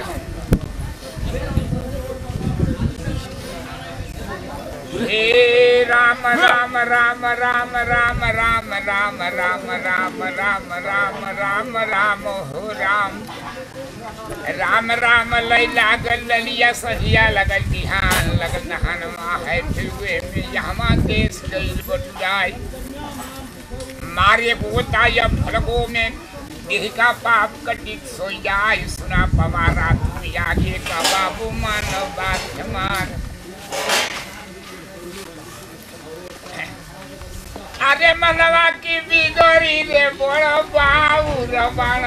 हे राम राम राम राम राम राम राम राम राम राम राम राम राम हो राम राम राम लय लागल ललिया सहिया लगल बिहान लगल नहानमा है फिर वे में यहाँ देश गईल बटुआई मारे बोता या फलगो में देह का पाप कटित सो जाय सुना पवारा तुम आगे का बाबू मानव बात हमार अरे मनवा की बिगड़ी रे बड़ बाऊ रबाण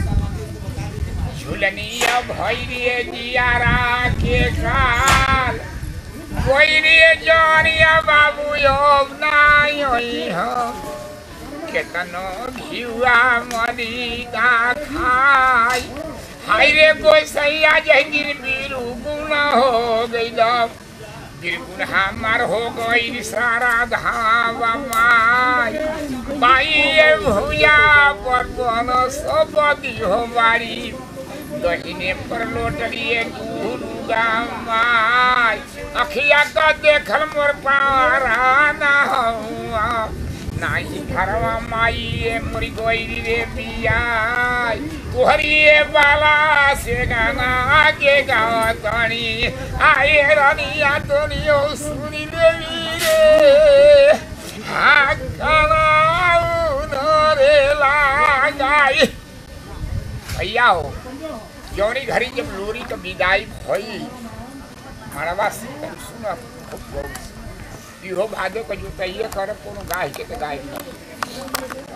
झुलनिया भैरिए जियारा के काल भैरिए जरिया बाबू अब नाई होई हम केतनो घिउआ मरी का खाई हाय रे गोसैया जहगिर बीरू गुण हो गइल बिरगुन हमार हो गई सारा धावा माई बाई ये भूया पर बन सब हो बारी दहिने पर लोटलिए गुरुगा माई अखिया का देखल मोर पारा ना हुआ नाही घरवा माई ये मोरी गोई रे बियाई तुहरी बाला से गाना आगे गावा तणी आए रनिया तोनियो सुनी देवी रे हा गाना रे लगाई भैया हो जौनी घड़ी जब लोरी का विदाई भई मरवा से सुना खूब गौर से। इहो भादो का जुतैये कर कोनो गाय के तो गाय न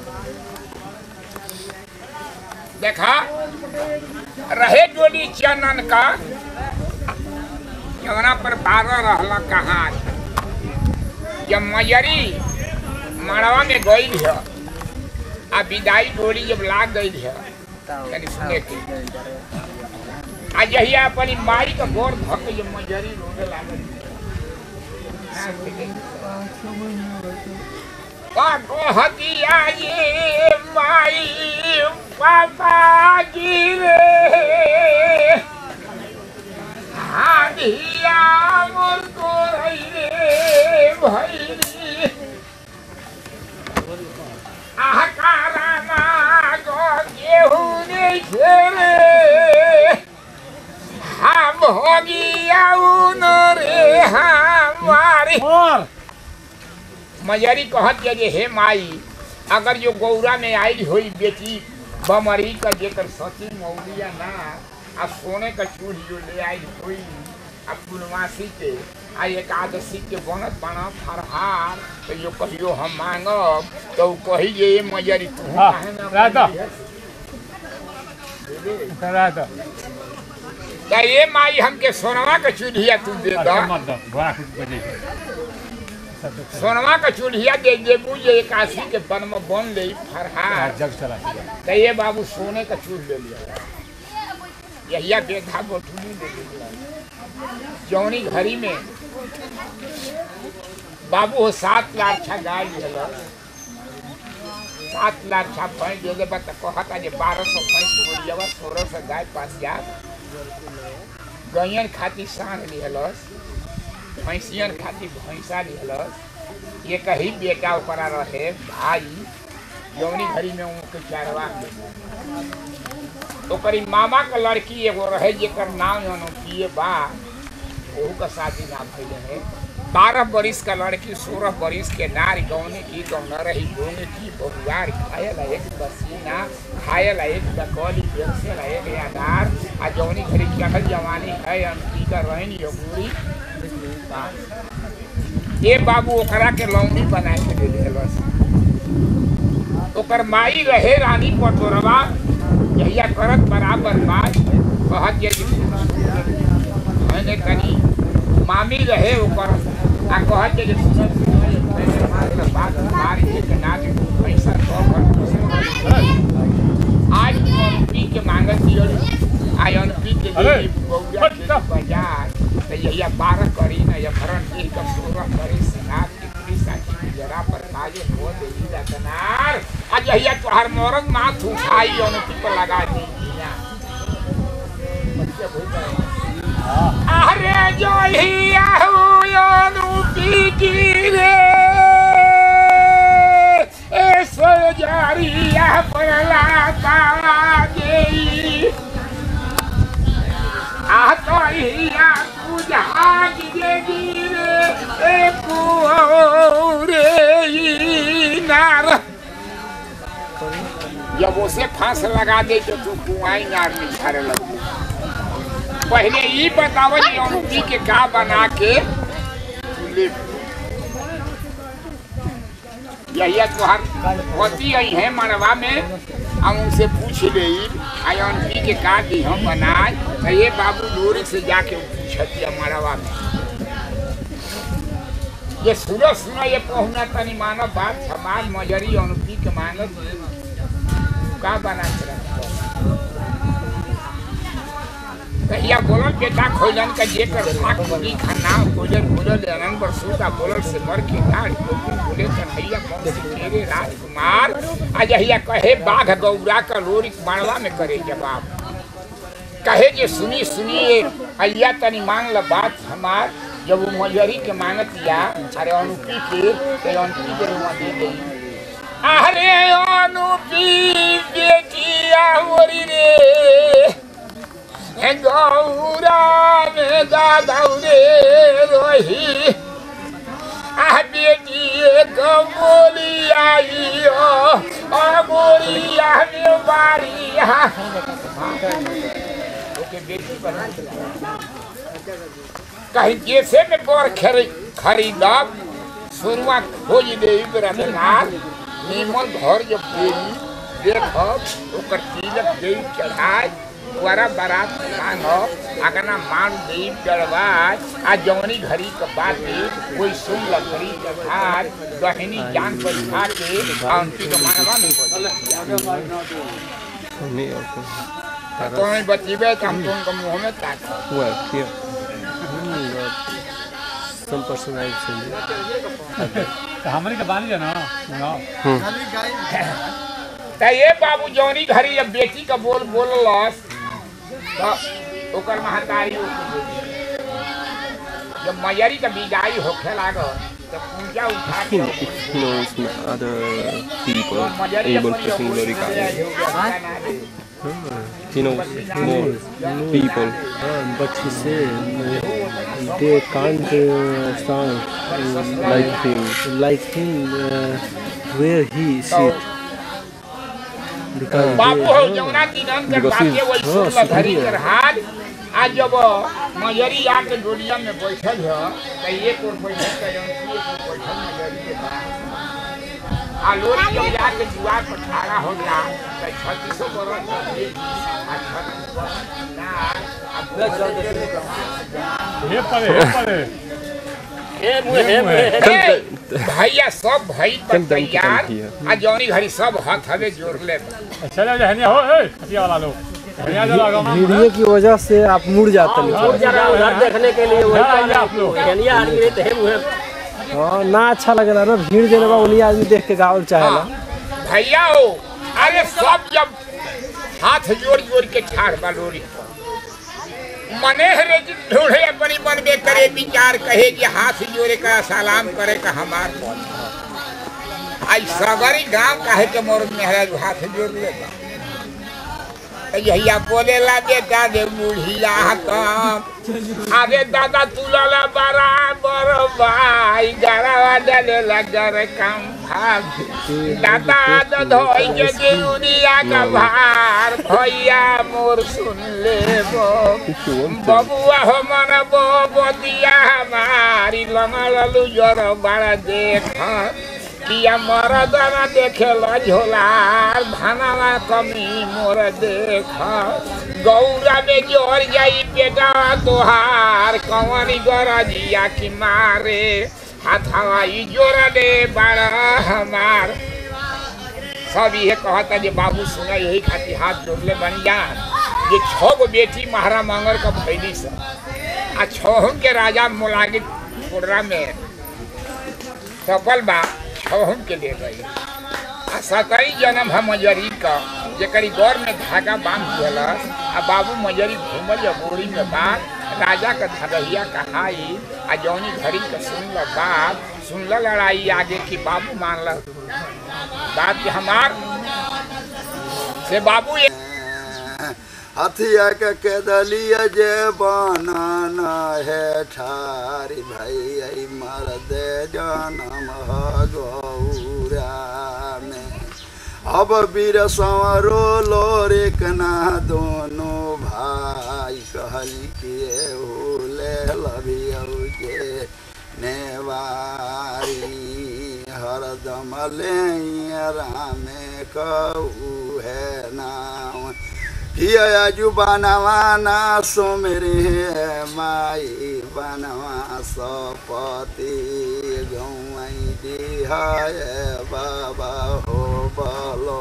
देखा रहे डोली चनन का जवना पर बारह रहला कहाँ जब मयरी मड़वा में गई है आ विदाई डोली जब लाग गई है तनी सुने के आ जहिया अपनी माई का गोर धक जब मजरी रोने लागल कहतिया ये माई पापा गिरे हादिया मुझको रे भैरी आकारा ना गो गेहूं ने घेरे हम होगिया उन रे हमारी और मजरी कहत ये जे हे माई अगर जो गौरा में आई हुई बेटी बमरी का जेकर सची मौलिया ना आ सोने का चूड़ी जो ले आई हुई आ पूर्णमासी के आ एकादशी के बनत बना फरहार तो जो कहियो हम मांगब तो उ कही जे ए मजरी तू हाँ, काहे ना राधा। बोली है? दे दे। करा दो तो ये माई हमके सोनवा का चूल्हिया तू दे अच्छा दा मत दो घोड़ा कुछ बजे सब तो सोनवा का चूल्हिया दे देबू जे एकादशी के बन में बन ले फरहार जग चला गया तो ये बाबू सोने का चूल ले लिया यहिया बेधा गोठुली ले लिया जौनी घड़ी में बाबू हो सात लाख छा गाय लिया सात लाख छा भैंस दे दे बता कहता जे बारह सौ भैंस बोलिया सोलह सौ गाय पास जा गैयन खाती सांड लिहलस भैंसियन खाती भैंसा लिहलस ये कही बेटा ओकरा रहे भाई जौनी घड़ी में उनके चारवा ओकरी मामा का लड़की एगो रहे जेकर नाम अनोखिए बा ओहू का शादी ना भइले है बारह बरिस का लड़की सोलह बरिस के नार गौने की गौना रही गौने की बहुआर खाए ला एक बसीना खाए ला एक बकौली बेरसे ला एक अनार आ जौनी घड़ी चढ़ल जवानी है अनकी का रहनी अबूरी ये बाबू ओकरा के लौंडी बना के दे देलस ओकर माई रहे रानी पटोरवा जहिया करत बराबर बात कहत ये कि मैंने कनी मामी रहे ओकर आ कहत जे सुनो सुनो ये मैंने मार बात मारी के के नाच पैसा तो कर आज पी के मांगत दियो आई अन पी के अरे, जे बौया के बाजार तो यही बारह करी ना या भरण के का सोलह करी सिनार की पुलिस आकी जरा पर काजे हो दे दिया तनार आज यही तोहर मोरन माथ उठाई अन पी पर लगा दी अरे जो ही आहू पी की रे ए सोजारिया पर लाता देई आतोइया पूजा के गिरे ए कुरे नार जब उसे फांस लगा दे तो तू कुआई नार में झारे लग पहले ये बताओ कि अमूती के का बना के तू ले यही तुहार होती आई है मरवा में हम उनसे पूछ ले आई अनपी के का दी हम बनाए तो ये बाबू दूर से जाके पूछती है मरवा में ये सुनो सुनो ये पहुना तनी मानो बात समाज मजरी अनपी के मानो का बना के रखो कहिया बोलल बेटा खोलन का जे कर भाग बोली खाना खोजल बोलल अनन पर सूता बोलल से मर के गाड़ को बोले कन्हैया कौन से तेरे राजकुमार आज हिया कहे बाघ गौरा का लोरी मारवा में करे जवाब कहे जे सुनी सुनिए अय्या तनी मान ल बात हमार जब वो मजरी के मांगत या अरे अनुपी के ते अनुपी के रुआ दे गई अरे अनुपी बेटिया मोरी रे गौरा में दादौरे रोही आ बेटी कमोली आई हो अमोलिया में बारिया ओके बेटी बना कहीं जैसे में बोर खरी खरीदब शुरुआ खोज दे रतनार निमन घर जब देवी देखब ओकर तिलक देवी चढ़ाए द्वारा बारात मांगब अगना मान देव चढ़वाए आ जौनी घड़ी के बाते कोई सुन लकड़ी के भार गहनी जान बैठा के आ उनकी के मानवा में Me also. तो नहीं बचीबे तो हम तुमको मुंह में ताक Well, here. some person I send you. तो हमने के बानी जाना ना त ये बाबू जौनी घड़ी जब बेटी का बोल बोललस तो ओकर महतारी ओके बोली। जब मयरी का विदाई होखे लागल तो पूजा उठा के It knows other people तो मयरी able अपनी to sing बोली Lorika. से हो गया, गाना दे। He knows more people. Uh, but he said uh, they can't uh, sound uh, Like him. like him uh, where he sit. Because बाबू they, हो जौना दिनन के Because बाते he's- वही हाँ, सुन धरी सुनिए। कर हाथ आज जब मयरी आके डोलिया में बैठल है तो एक और बैठल के एक और बैठल मयरी के पास आ लोरी जब जाके दुआर पर खड़ा हो गया तो छत्तीसों बरस के आ छत्तीस ना हे परे हे परे हे मुहे हे मुहे ए, भैया सब भाई पर कम दम की तैयार कम किया। आ जौनी घड़ी सब हाथ हवे जोड़ ले चले जा हनिया हो ए हटिया वाला लोग हनिया जा लगा वीडियो की वजह से आप मुड़ जाते हैं और जरा उधर देखने के लिए वही हाँ, ये आप लोग। कनिया आ गई तो हे मुहे हाँ ना अच्छा लगेला ना भीड़ देने बा उन्हीं आदमी देख के गावल चाहेला भैया हो अरे सब जब हाथ जोड़ जोड़ के ठाड़ बा लोरी पर। मने हरे जी ढूंढे अपनी मन में करे विचार कहे कि हाथ जोड़े का सलाम करे का हमार मन आई सगरी गांव काहे के मोर में हरे हाथ जोड़ ले यहिया बोलेला बेटा दे बुढ़िया कम अरे दादा तुलाला बराबर भाई गरावा डले लगर कम भाग दादा तो धोई के देउरिया का भार भैया मोर सुन ले बो If you want to. बबुआ हो मन बो बतिया हमारी लंगल जर बड़ा देख किया मरदना देखे झोलार धनवा कमी मोर देख गौरा में जोर जाई बेटा तोहार कंवरी गरजिया की मारे हाथवा ई जोर दे बड़ा हमार सब ये कहता जे बाबू सुना यही खातिर हाथ जोड़ले बन जान ये छह गो बेटी महारा मंगर का भैली से आ छहुन के राजा मोलागी कोडरा में सफल बा छहुन के ले गई आ सतई जन्म है मजरी का जेकरी गौर में धागा बांध दिलस आ बाबू मजरी घूमल या बोरी में बात राजा का धरहिया कहाई आ जौनी घड़ी का सुनल बात सुनल लड़ाई आगे की बाबू मानल बात के हमार से बाबू ये हथिया के केदलिया जे बनाना है ठारी भाई मर दे जनम ह गौरा में अब वीर संवरो लोरे कना दोनों भाई कहली के हो ले लभियौ के नेवारी हरदम ले रामे कहू है नाम किया जु बनवा ना सुमरे माई बनवा सपति गौई दिहाय बाबा हो बलो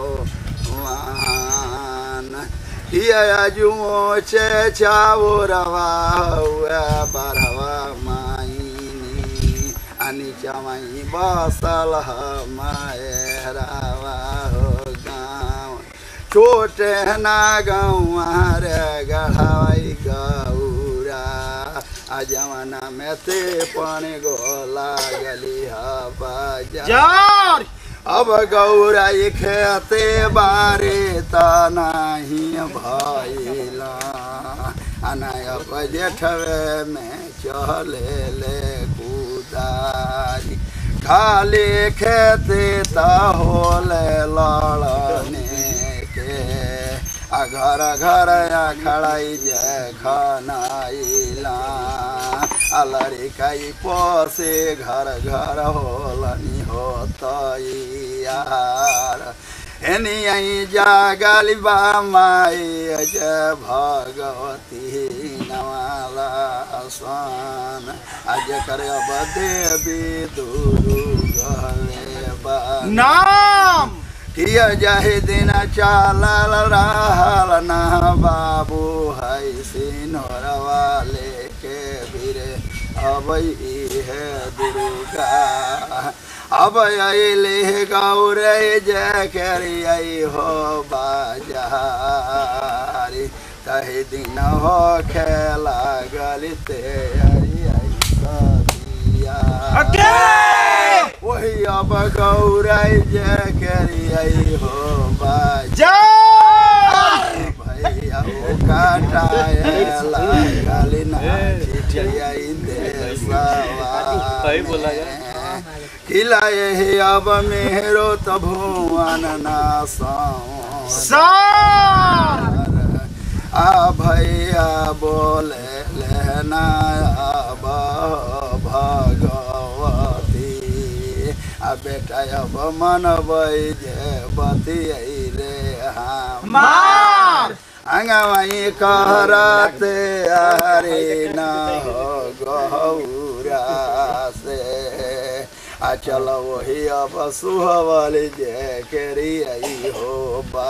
वान किया जु मोचे चावरवा हुआ बरवा माईनी अनि चमाई बसल मायरावा हो गाँव छोटे ना गौर गढ़ाई गौरा आ जमाना में ते पानी गो लागली बाजार अब गौरा ये खेते बारे त नहीं भैला अनायप जेठवे में चले ले कुदारी खाली खेते त होले लड़ने के आ घर घर खड़ाई जय खनाइला आ लड़काई पोसे घर घर होलनी होतैयार एनी आई जागली बा माई जय भगवती नवाला स्वान आज कर अब देवी दुरु गले बा नाम किया जाहे दिन चालल रहल ना बाबू है सिनोर वाले के बिरे अब है दुर्गा अब अले गौरे जय करिय हो बाजारी कही दिन हो खेला गलिते आई आई सदिया वही अब गौराई जय करिय हो बाजार भैया वो काटाएला खाली ना चिठिया देशवा भाई बोला जा। खिलाए हे अब मेरो त भुवन ना आ भैया बोले लेना अब भगवती आ बेटा अब मनबै जे बतियैले हमार आंगवाई कहरते हरे न हो गौरा से आ चलो वही अब सुहवल जे केरी आई हो बा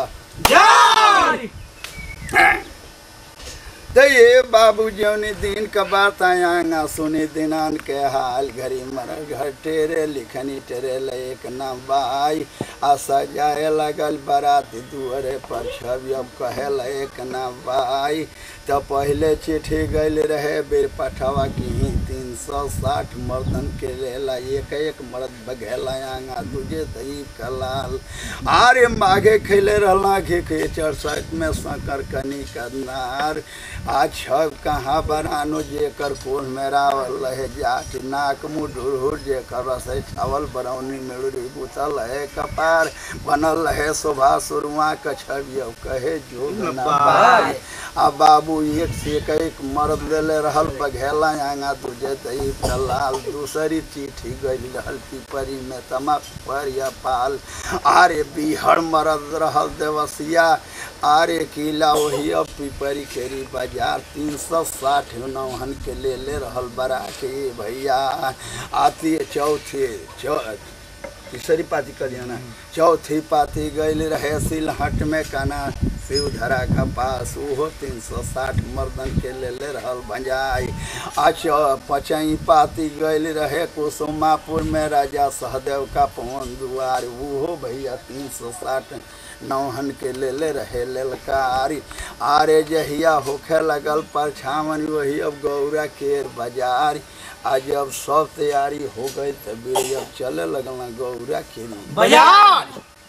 तो ये बाबू जौनी दिन का बात आयांगा सुनी दिनान के हाल घरी मर घर टेरे लिखनी टेरे एक ना बाई आ सजाए लगल बाराती दुअरे पर छवि अब कहे एक ना बाई तो पहले चिट्ठी गल रहे बेर पठवा की तीन सौ साठ मर्दन के लेला एक एक मर्द बघेला आंगा तुझे दही कलाल आरे माघे खैले रहला घे के चरसठ में सकर कनी करनार आज छब कहाँ बनानो जेकर कोन मेरा रहे जाट नाक मुँह ढुरहुर जेकर रसे छावल बरौनी मेड़ुरी बुतल है कपार बनल रहे शोभा सुरुआ कछबियो कहे जोग ना पाए आ बाबू एक से एक एक मर्द देले रहल बघेला आंगा दूजे दही दलाल दूसरी चिट्ठी गई रहल पिपरी में तमाक पर या पाल आरे बिहड़ मरद रहल देवसिया आरे किला वही अब पिपरी केरी बाजार तीन सौ साठ नौहन के ले ले रहल बरा के भैया आती चौथे चौ तीसरी पाती कलियाना चौथी पाती गई रहे सिलहट में काना शिवधरा का पास ओहो तीन सौ साठ मर्दन के ले ले रहल भंजाई आज पचई पाती गई रहे कुसुमापुर में राजा सहदेव का पवन दुआर ओहो भैया तीन सौ साठ नौहन के ले ले रहे ललकारी आरे जहिया होखे लगल परछावन वही अब गौरा केर बाजार आ जब सब तैयारी हो गई तब अब चले लगल ना गौरा के बाजार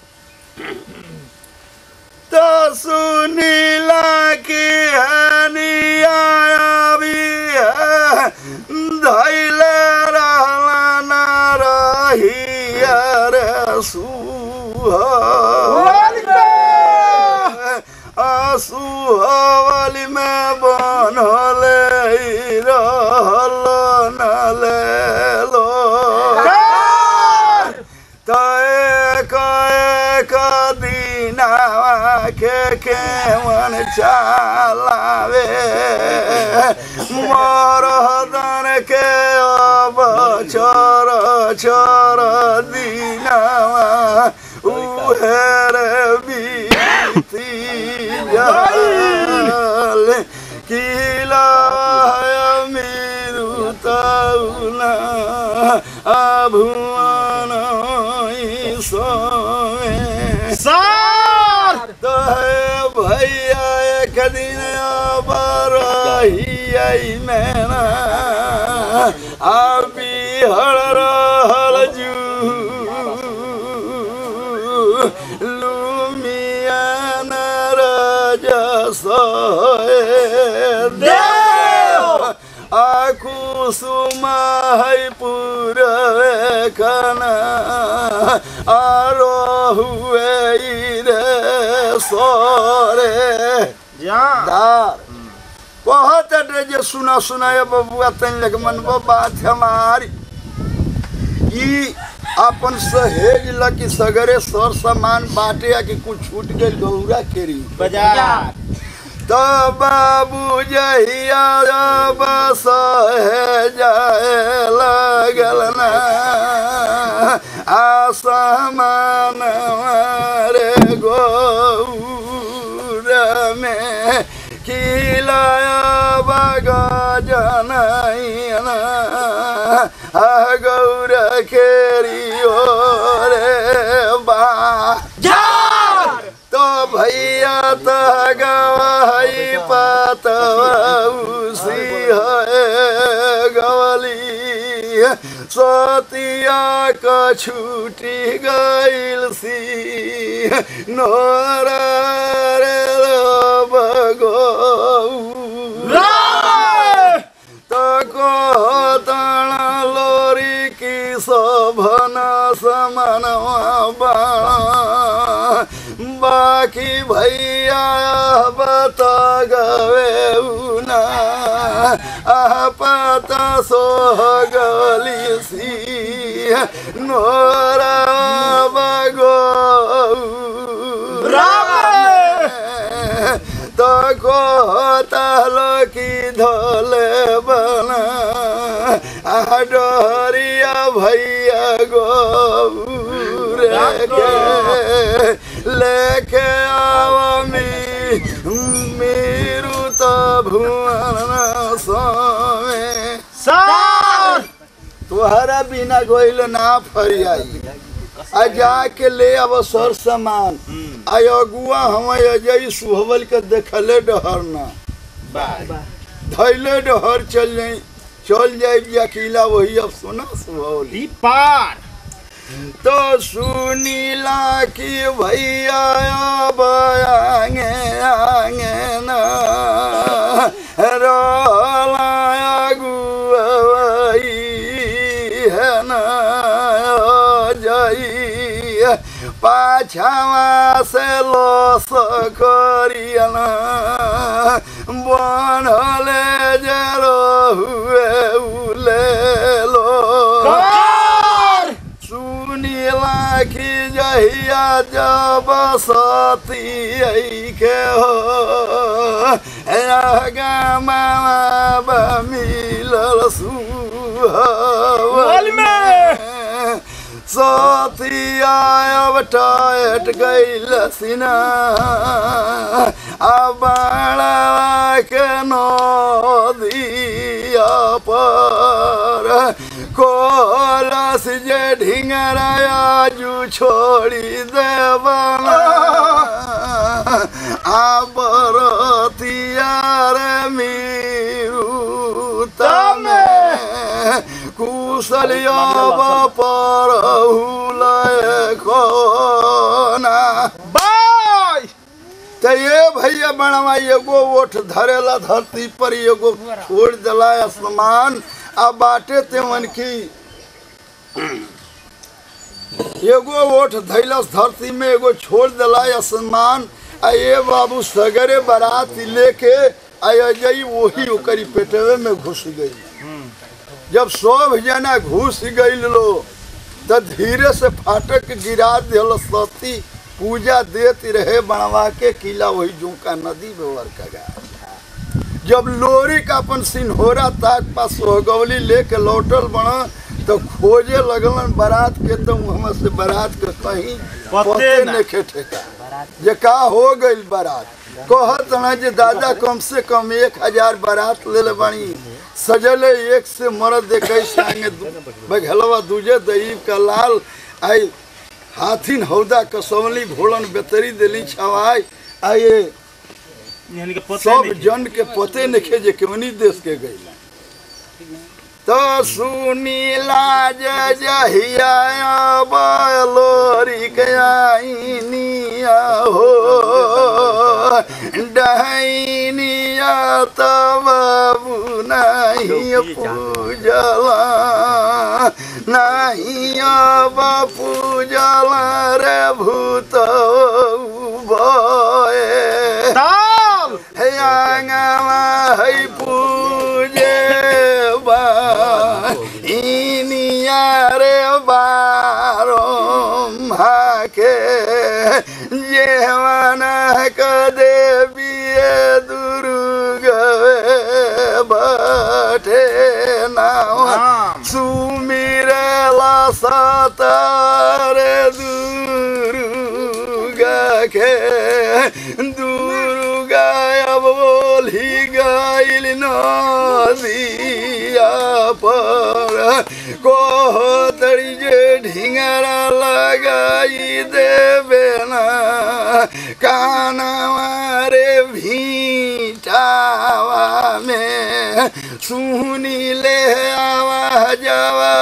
तो सुनीला की हनिया भी है धैले रहला ना रही रे सुहवली में बनल रहल नले लो तय कय कदीनावा के केवन चालावे मरदन के अब चर चर दीनावा उहेर बीती जल किला मेरु तौला अभुवन सोए सार तो है भैया एक दिन बरही मैना अभी हर रहल जू लुमियन राजा सोए देव आकुसुमा है पूरे कना आरो हुए रे सोरे दार कहत रे जे सुना सुनाए बबुआ तन लग मनबो बात हमारी ई अपन सहेज लकी सगरे सर सामान बाटे आ कि कुछ छूट गइल गौरा केरी बाजार तो बाबू जहिया बस जाए लगल ना आसमान रे गौर में खिलाया बग जनैना आ गौर खेरियो रे बा तो भैया तो गवाही पातौसी है गवली सतिया का छूटी गइल सी नोरा रे बगो तो कहतण लोरी की शोभन समनवा बा बाकी भैया बता गवे उना आपता सोह गली सी नोरा बगो तो कहतल की धोले बना डरिया भैया गो के लेके आवमी मेरू तो भुवन सोमे सार तुहरा बिना गोइल ना फरियाई आ जाके ले अब सर सामान आ अगुआ हम अजय सुहबल के देखले डहर ना धैले डहर चल जाई चल जाए अकेला वही अब सुना सुहौली पार तो सुनीला की भैया अब आगे आगे ना रोलाया गुआई है ना जाई पाछावा से लोस करियना बनले जरो हुए उले लो सुनीला की जहिया जब सती के हो गमा मिलल सुहल में सतिया अब टायट गईल सिना बाड़ा के नदिया पर कोलस जे ढिंगराया जू छोड़ी देवना आबरतियार मीरू तमे कुशलिया पर हुलय खोना बाय त ये भैया बनवा एगो ओठ धरेला धरती पर एगो छोड़ दिला आसमान आ बाटे तेवन की एगो ओठ धैलस धरती में एगो छोड़ दिला आसमान आ ये बाबू सगरे बारात लेके आ जई वही ओकरी पेटवे में घुस गई जब सब जना घुस गईल लो त धीरे से फाटक गिरा दिल सती पूजा देती रहे बनवा के किला वही जूका नदी में वर्कगा जब लोरी का अपन सिन्होरा ताक पास सोहगौली लेके लौटल बना तो खोजे लगलन बारात के तो वहाँ से बारात के कहीं पते न ठेका जे का हो गईल बारात कहत ना जे दादा कम से कम एक हजार बारात ले ले बनी सजले एक से मरद देखे संगे बघलवा दूजे दईब का लाल आई हाथिन हौदा कसौली घोड़न बेतरी दिली छवाई आए यानी कि पते सब नहीं जन के पते नखे जे केवनी देश के गईला तो सुनीला जय जहिया बलोरी के आईनिया हो डहनिया तब नहीं पूजला नहीं अब पूजला रे भूत भय हे आंगवा है पूजे बा इनिया रे बारो के जेवना क देवी दुर्ग बठे नाम सुमिरला सतार दुर्गा के दुर्गा अब बोली गईल नदिया पर कोहतरी जे ढिंगरा लगाई देवे ना कानवा रे भीटावा में सुनी ले आवाजवा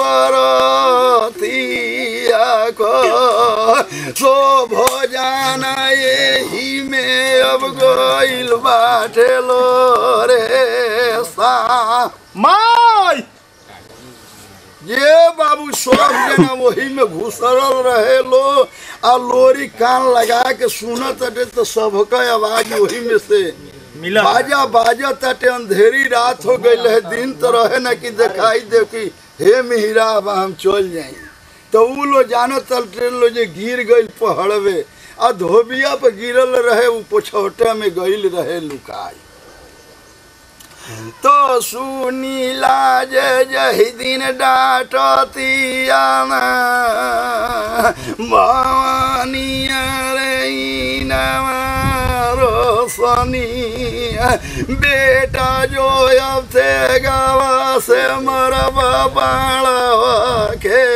बरतिया को सो भोजन यही में अब गइल बाटे लो रे सा माय ये बाबू सब जना वही में घुसरल रहे लो आ लोरी कान लगा के सुनत अटे तो सबका आवाज वही में से मिला बाजा बाजा तटे अंधेरी रात हो गई है दिन तो रहे ना कि दिखाई दे कि हे मिहिरा अब हम चल जाई तो उ लो जानो तटे लो जे गिर गई पहड़वे आ धोबिया पे गिरल रहे उ पोछौटा में गईल रहे लुकाई तो सुनीला जे जही दिन डाटतिया भवानिया रे रोशनिया बेटा जो अब थे गावा से मरबा बाड़वा के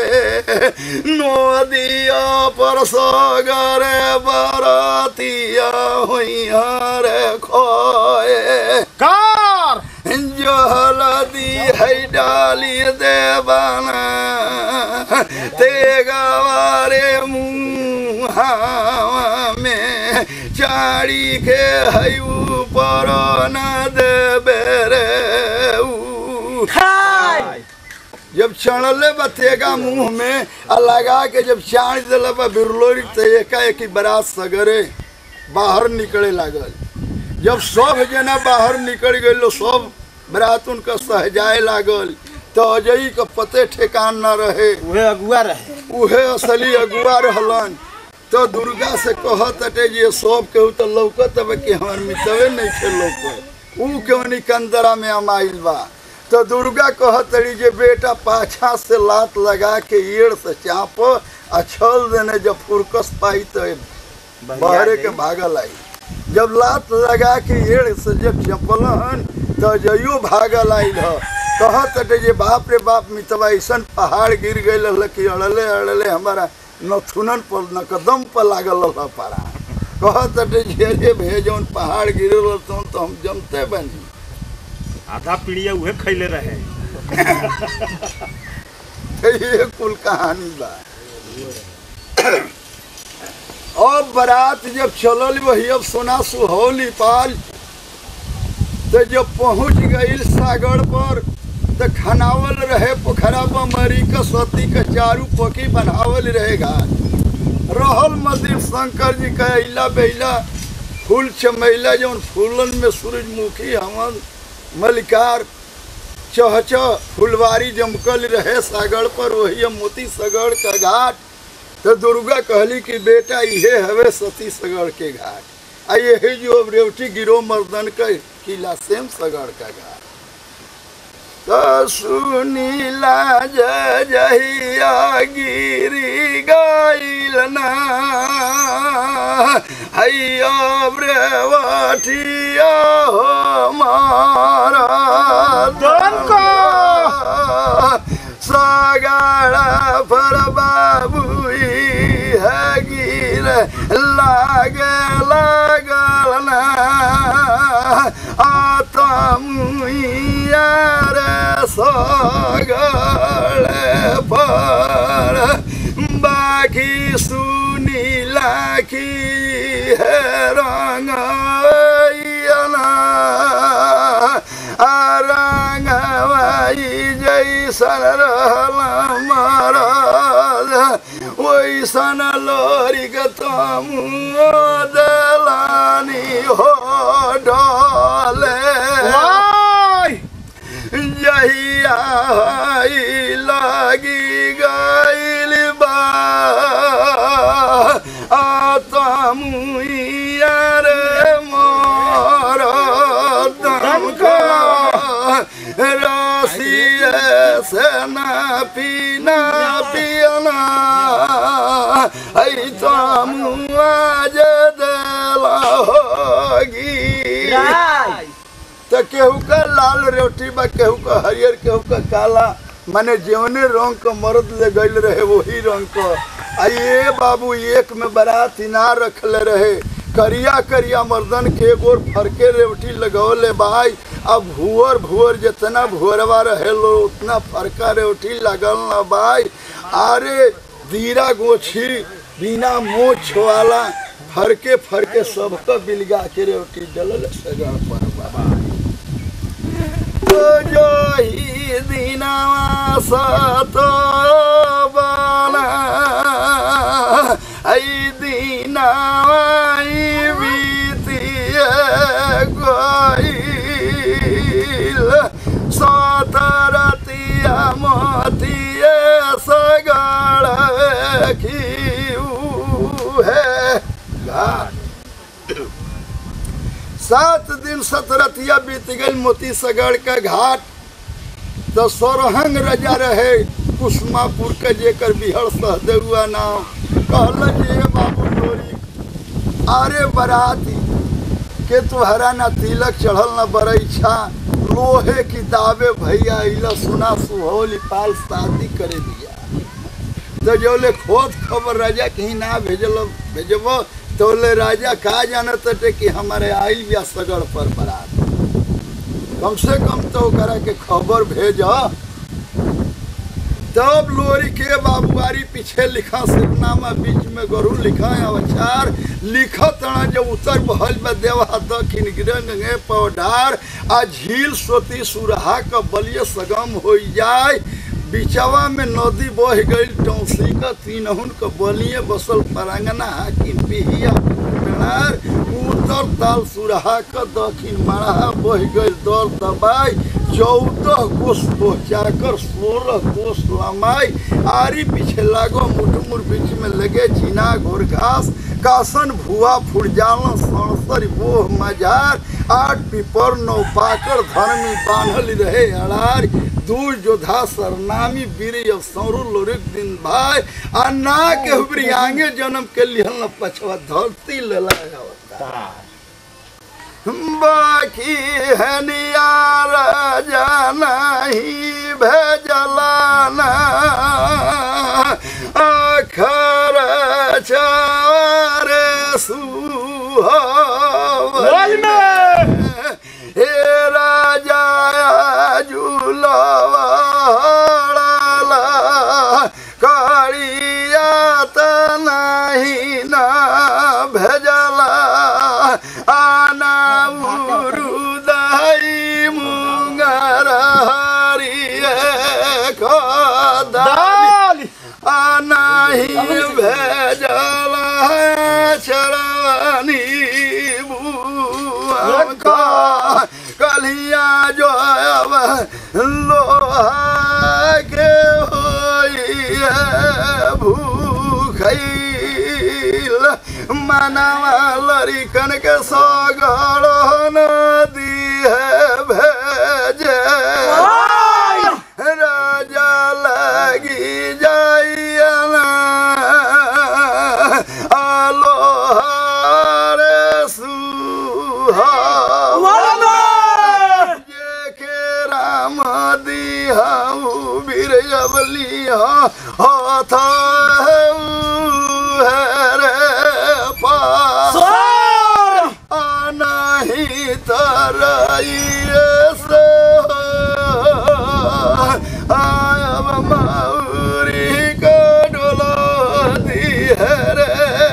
नदिया पर सगरे बरतिया हुई रे खोए कार जहलदी है डाली देवाना ते गवारे मुहावा में चाड़ी के है ऊपर न देबे रे ऊ। जब चढ़ले बतेगा मुंह में आ लगा के जब चाड़ दिल बा बिरलोरी तो एकाएक ही बरात सगरे बाहर निकले लागल जब सब जना बाहर निकल गए सब बरात उनका सहजाए लागल तो अजय का पते ठेकान न रहे उहे अगुआ रहे उहे असली अगुआ रहलन तो दुर्गा से कहत अटे जे सब केहू तो लौकत अब कि हमार मितवे नहीं थे लौकत ऊ क्यों निकंदरा में अमाइल बा तो दुर्गा कहत रही जे बेटा पाछा से लात लगा के एड़ से चाप आ छल देने जब फुरकस पाई तो बहरे के भागल आई जब लात लगा के एड़ से जब चपलन तो जइयो भागल आई ह कहत अटे जे बाप रे बाप मितवा ऐसन पहाड़ गिर गई कि अड़ले अड़ले हमारा नथुनन पर नकदम पर लागल रह पारा कहत अटे जे रे भे जौन पहाड़ गिरल तो तो हम जमते बनी आधा पीढ़िया उहे खैले रहे तो ये कुल कहानी बा अब बारात जब चलल वही अब सोना सुहौली पाल तो जब पहुंच गई सागर पर तो खनावल रहे पोखरा मरी का सती का चारू पकी बनावल रहेगा रहल मंदिर शंकर जी का अला बेला फूल चमैला जौन फूलन में सूरजमुखी हमन मलिकार चहच फुलवारी जमकल रहे सागर पर वही अब मोती सगड़ का घाट तो दुर्गा कहली कि बेटा इहे हवे सती सगड़ के घाट आ यही जो अब रेवटी गिरो मर्दन का किला सेम सगड़ का घाट तो सुनीला जय जहिया गिरी गाइल ना हैया ब्रेवटिया हो मारा सगाड़ा पर बाबू है गिर लागे लागल ना आतमुया रे सगड़े पर बाकी सुनीला की है रंग रंगवाई जैसन रहल महाराज वैसन लोरी के तुम दलानी हो डाले जहिया हई लगी गइल बा आतमुया रे मोर दमका रसिए से ना पीना पियना ऐ तमुआ जे देला होगी तो केहू का लाल रोटी बा केहू का हरियर केहू का काला माने जौने रंग का मर्द ले गईल रहे वही रंग का आ ये बाबू एक में बारात इनार रखले रहे करिया करिया मर्दन के एगो फरके रेवटी लगौले भाई अब भुअर भुअर जितना भुअरवा रहे लो उतना फरका रेवटी लगल न भाई अरे दीरा गोछी बिना मोछ वाला फरके फरके सबका बिलगा के रेवटी जलल सगा पर बाबा तो जो ही दिनवा सतो बाला ऐ दिनवा ई बीतिए गइल सतरतिया मतिए सगड़ खिऊ है घाट सात दिन सतरतिया बीत गई मोती सगड़ का घाट तो सरहंग रजा रहे कुसमापुर के जेकर बिहड़ सहदेउआ नाम कहल जे बाबू डोरी अरे बराती के तुहरा ना तिलक चढ़ल ना बरैछा लोहे की दावे भैया इला सुना सुहोली पाल शादी करे दिया तो जोले खोद खबर राजा कहीं ना भेजल भेजब तो ले राजा का जानत टे कि हमारे आइल बिया सगड़ पर बरात कम से कम तो ओकरा के खबर भेज तब लोरी के बाबुआरी पीछे लिखा सिरनामा बीच में गरु लिखा अवचार लिखत ना जब उत्तर बहल में देवा दक्षिण गिरंगे पौधार आ झील सोती सुरहा का बलिय सगम हो जाए बिचवा में नदी बह गई टौसी का तीनहुन का बलिए बसल परांगना हाकिम पिहिया अनार उत्तर ताल सुरहा क दक्षिण मरहा बह गई दल दबाई चौदह कोस पहुँचाकर सोलह कोस लंबाई आरी पीछे लागो मुठमुर बीच में लगे चीना घोर घास कासन भुआ फुरजाल सड़सर बोह मजार आठ पिपर नौ पाकर धर्मी बान्हल रहे अड़ार दूर जोधा सरनामी वीर सौरु लोरिक दिन भाई आ ना के हुबरी आगे जन्म के लिहल न पछवा धरती लेला अवतार बाकी है नियार नहीं भेजलाना अखर चारे सुहावल में हे राजा झूलवाड़ा कालिया त नहीं ना भेजला आना उरुदाई मुंगर हरिए खदाली आनाही भेजला चरनी बुआ का कलिया जो अब लोहा के होइए भूखैल मनवा लरिकन के सगड़ नदी है भेजे राजा लगी जाइया आलोहार सुहा जे के राम दिहाऊ बीर अबलिया हाथ रे पास नहीं तरइए से आयब मौरी को डोला दी है रे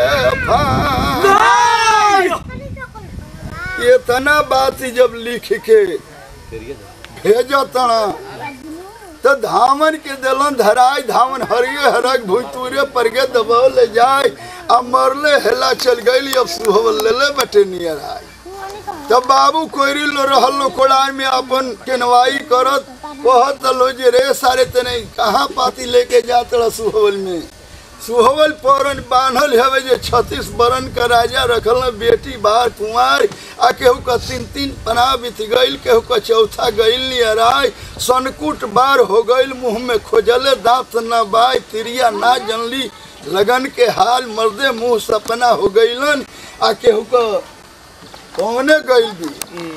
ये तना बात ही जब लिख के भेजो तना तो धामन के दिलन धराय धामन हरिये हरक भूतूरे पर के दबाव ले जाए अब मरले हेला चल गई अब सुहवल ले ले बटे नियर आए तब बाबू कोयरी लो रहल लो कोड़ाई में अपन केनवाई करत कहत लो जे रे सारे तने कहाँ पाती लेके जात रह सुहवल में सुहवल पौरन बान्हल हवे जे छत्तीस बरन का राजा रखल न बेटी बार कुंवार आ केहू का तीन तीन पना बीत गईल केहू का चौथा गईल नियराय सनकुट बार हो गईल मुंह में खोजले दांत न बाय तिरिया ना जनली लगन के हाल मर्दे मुंह सपना हो गईलन आ केहू का कौने गईल भी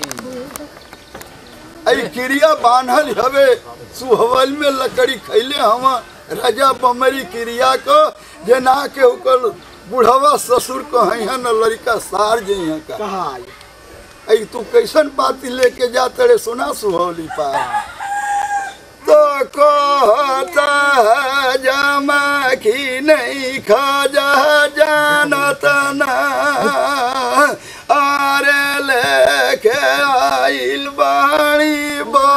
आई क्रिया बान्हल हवे सुहवल में लकड़ी खैले हवा राजा बमरी क्रिया को जे ना के ओकर बुढ़वा ससुर कहीं है न लड़का सार जे यहाँ का आई तू कैसन पाती लेके जाते रे सुना सुहौली पा तो कहता है जमा की नहीं खाजा जानत ना अरे लेके आइल बाणी बा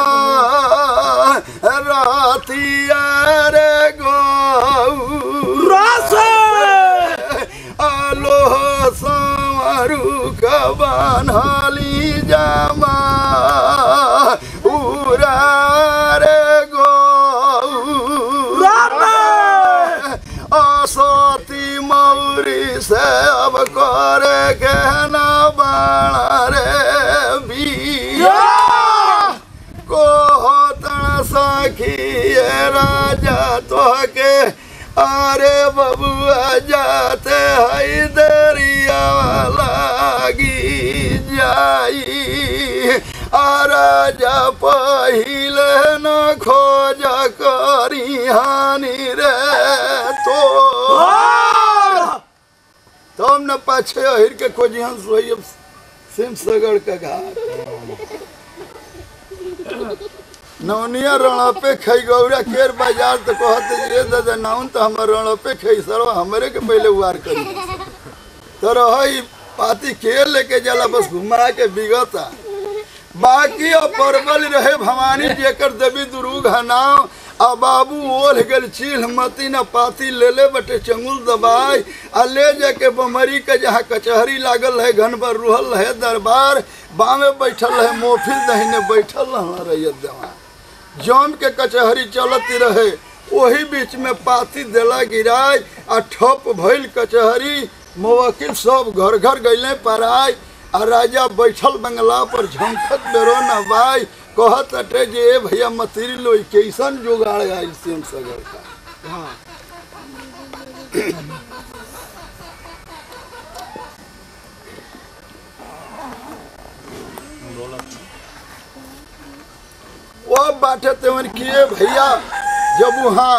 रातिया रे गौ आलो संवरू कबानली जामा उरा रे गौ असती मौरी से अब करे के न बाणा रे बिया को होता सखी राजा तो के अरे बबुआ जाते हई दरिया लागी जाई आ राजा पहिले न खोज करी हानि रे तो तुम न पाछे अहिर के खोजी हंस वही सिम सगड़ का घाट नवनिया रणपे खई गौरा केर बाजार तो कहते जे दादा नाउन तो हमर रणपे खई सरो हमरे के पहले उवार करी तो रही पाती के लेके जाला बस घुमा के बिगता बाकी और परबल रहे भवानी जेकर देवी दुर्ग हनाव आ बाबू ओढ़ गेल चील मती न पाती ले ले बटे चंगुल दबाई आ ले जाके बमरी के जहाँ कचहरी लागल है घन पर रुहल है दरबार बामे बैठल है मोफिल दहिने बैठल रह रैयत देवा जौन के कचहरी चलती रहे वही बीच में पाती देला गिराय आ ठप भइल कचहरी मवकिल सब घर घर गईले पराय आ राजा बैठल बंगला पर झंखत बेरो नवाई कहत अटे जे ए भैया मतीरी लोई कैसन जुगाड़ आइल सेम सगर का वो बाटे तेवन किए भैया जब वहाँ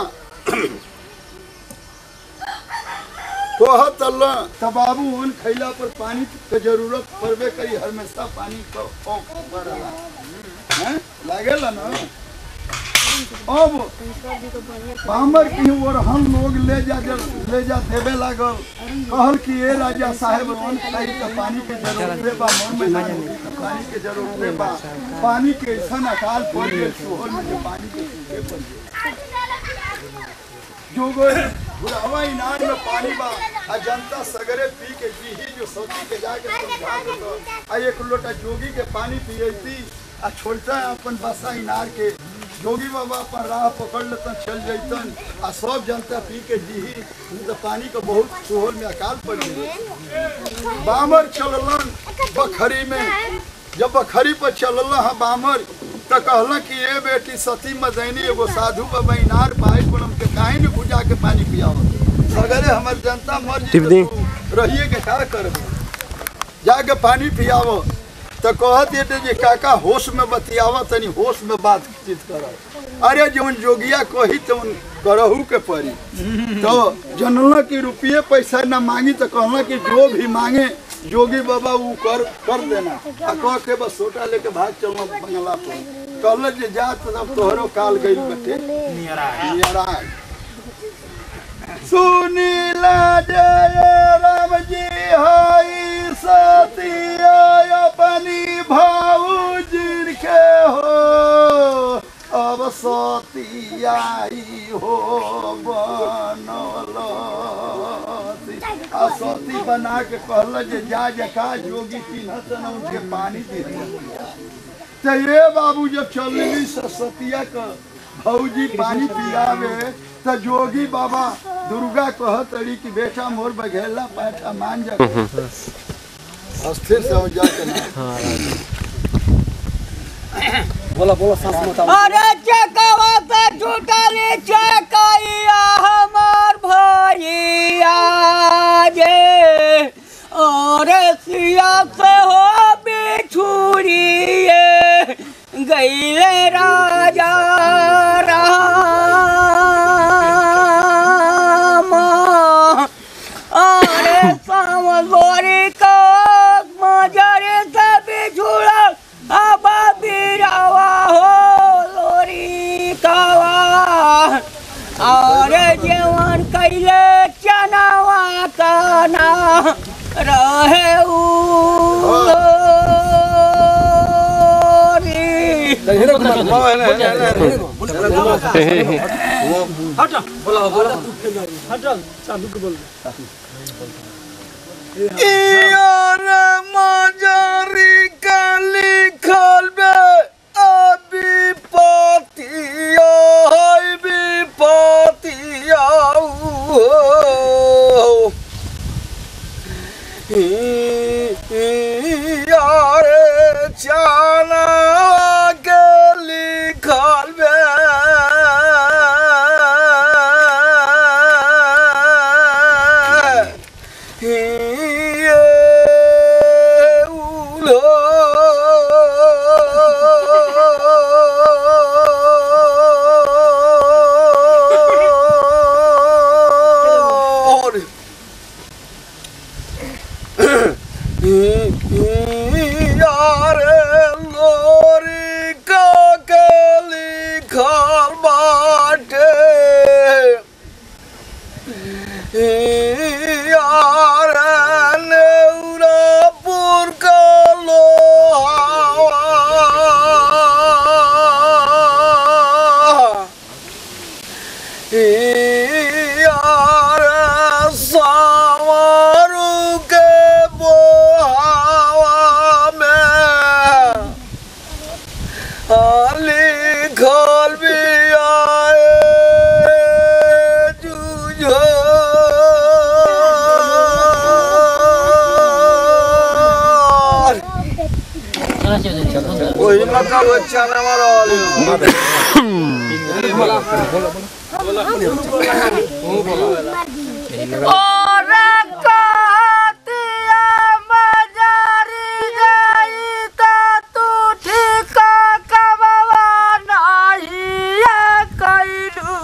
कहत अल्लाह तब बाबू उन खैला पर पानी के जरूरत पड़बे करी हमेशा पानी का औक पड़ला हैं लागेला ना अब पामर की ओर हम लोग ले जा ले जा देवे लागल कहल कि ए राजा साहेब रोन खाई के पानी के जरूरत रे बा मन में ना होई, पानी के जरूरत रे बा पानी के ऐसा अकाल पड़ गए सोहर में जे पानी के सूखे पड़ गए जो गए बुढ़ावा इनार में पानी बा आ जनता सगरे पी के पीही जो सोची के जाके समझा दो आ एक लोटा जोगी के पानी पियती आ छोड़ता है अपन बसा इनार के जोगी बाबा अपन राह पकड़ लेतन चल जैतन आ सब जनता पी के जीही नहीं तो पानी का बहुत सोहर में अकाल पड़ गई बामर चललन बखरी में जब बखरी पर चलल हा बामर तो कहला कि ए बेटी सती मदैनी एगो साधु बाबा इनार पाई पर हमके काहे न बुझा के पानी पियावत सगरे हमर जनता मर जी रहिए के का करबे जाके पानी पियावो तो कहत ये जे काका होश में बतियावा तनी होश में बातचीत कर अरे जौन जोगिया कही तौन करहू के पड़ी तो जनला की रुपये पैसा ना मांगी तो कहला कि जो भी मांगे जोगी बाबा वो कर कर देना आ कह के बस सोटा लेके भाग चलना बंगला पर कहल जे जा तब तोहरो काल गई बटे नियराय सुनीला जय राम जी हाई सतिया अपनी भाऊजी के हो अब सतियाई हो बनल आ सती बना के कहल जे जा जका जोगी चिन्हत न उनके पानी दे दिया तो ये बाबू जब चलली सरस्वतिया का भौजी पानी पियावे तो जोगी बाबा दुर्गा कहत रही कि बेटा मोर बघेला पैठा मान जा अस्थिर से हो जा के ना बोला बोला सांस मत अरे चकवा पे टूटली चकैया हमार भैया जे अरे सिया से हो बिछुड़िए गईले राजा राम अरे सामगोरी का मजरे से बिछुड़ा अब बिरावा हो लोरी कावा और जीवन कैले चनावा कना रहे उलोरी बोला बोला हटल चालू के बोल यार मजारी का लिखल बे अभी पतिया है विपतिया हो यार चाना के लिखल बे ये उलो वही मतलब वो चना वाला और कहतिया मजारी जाई त तू ठीक कबवा नाही कैलू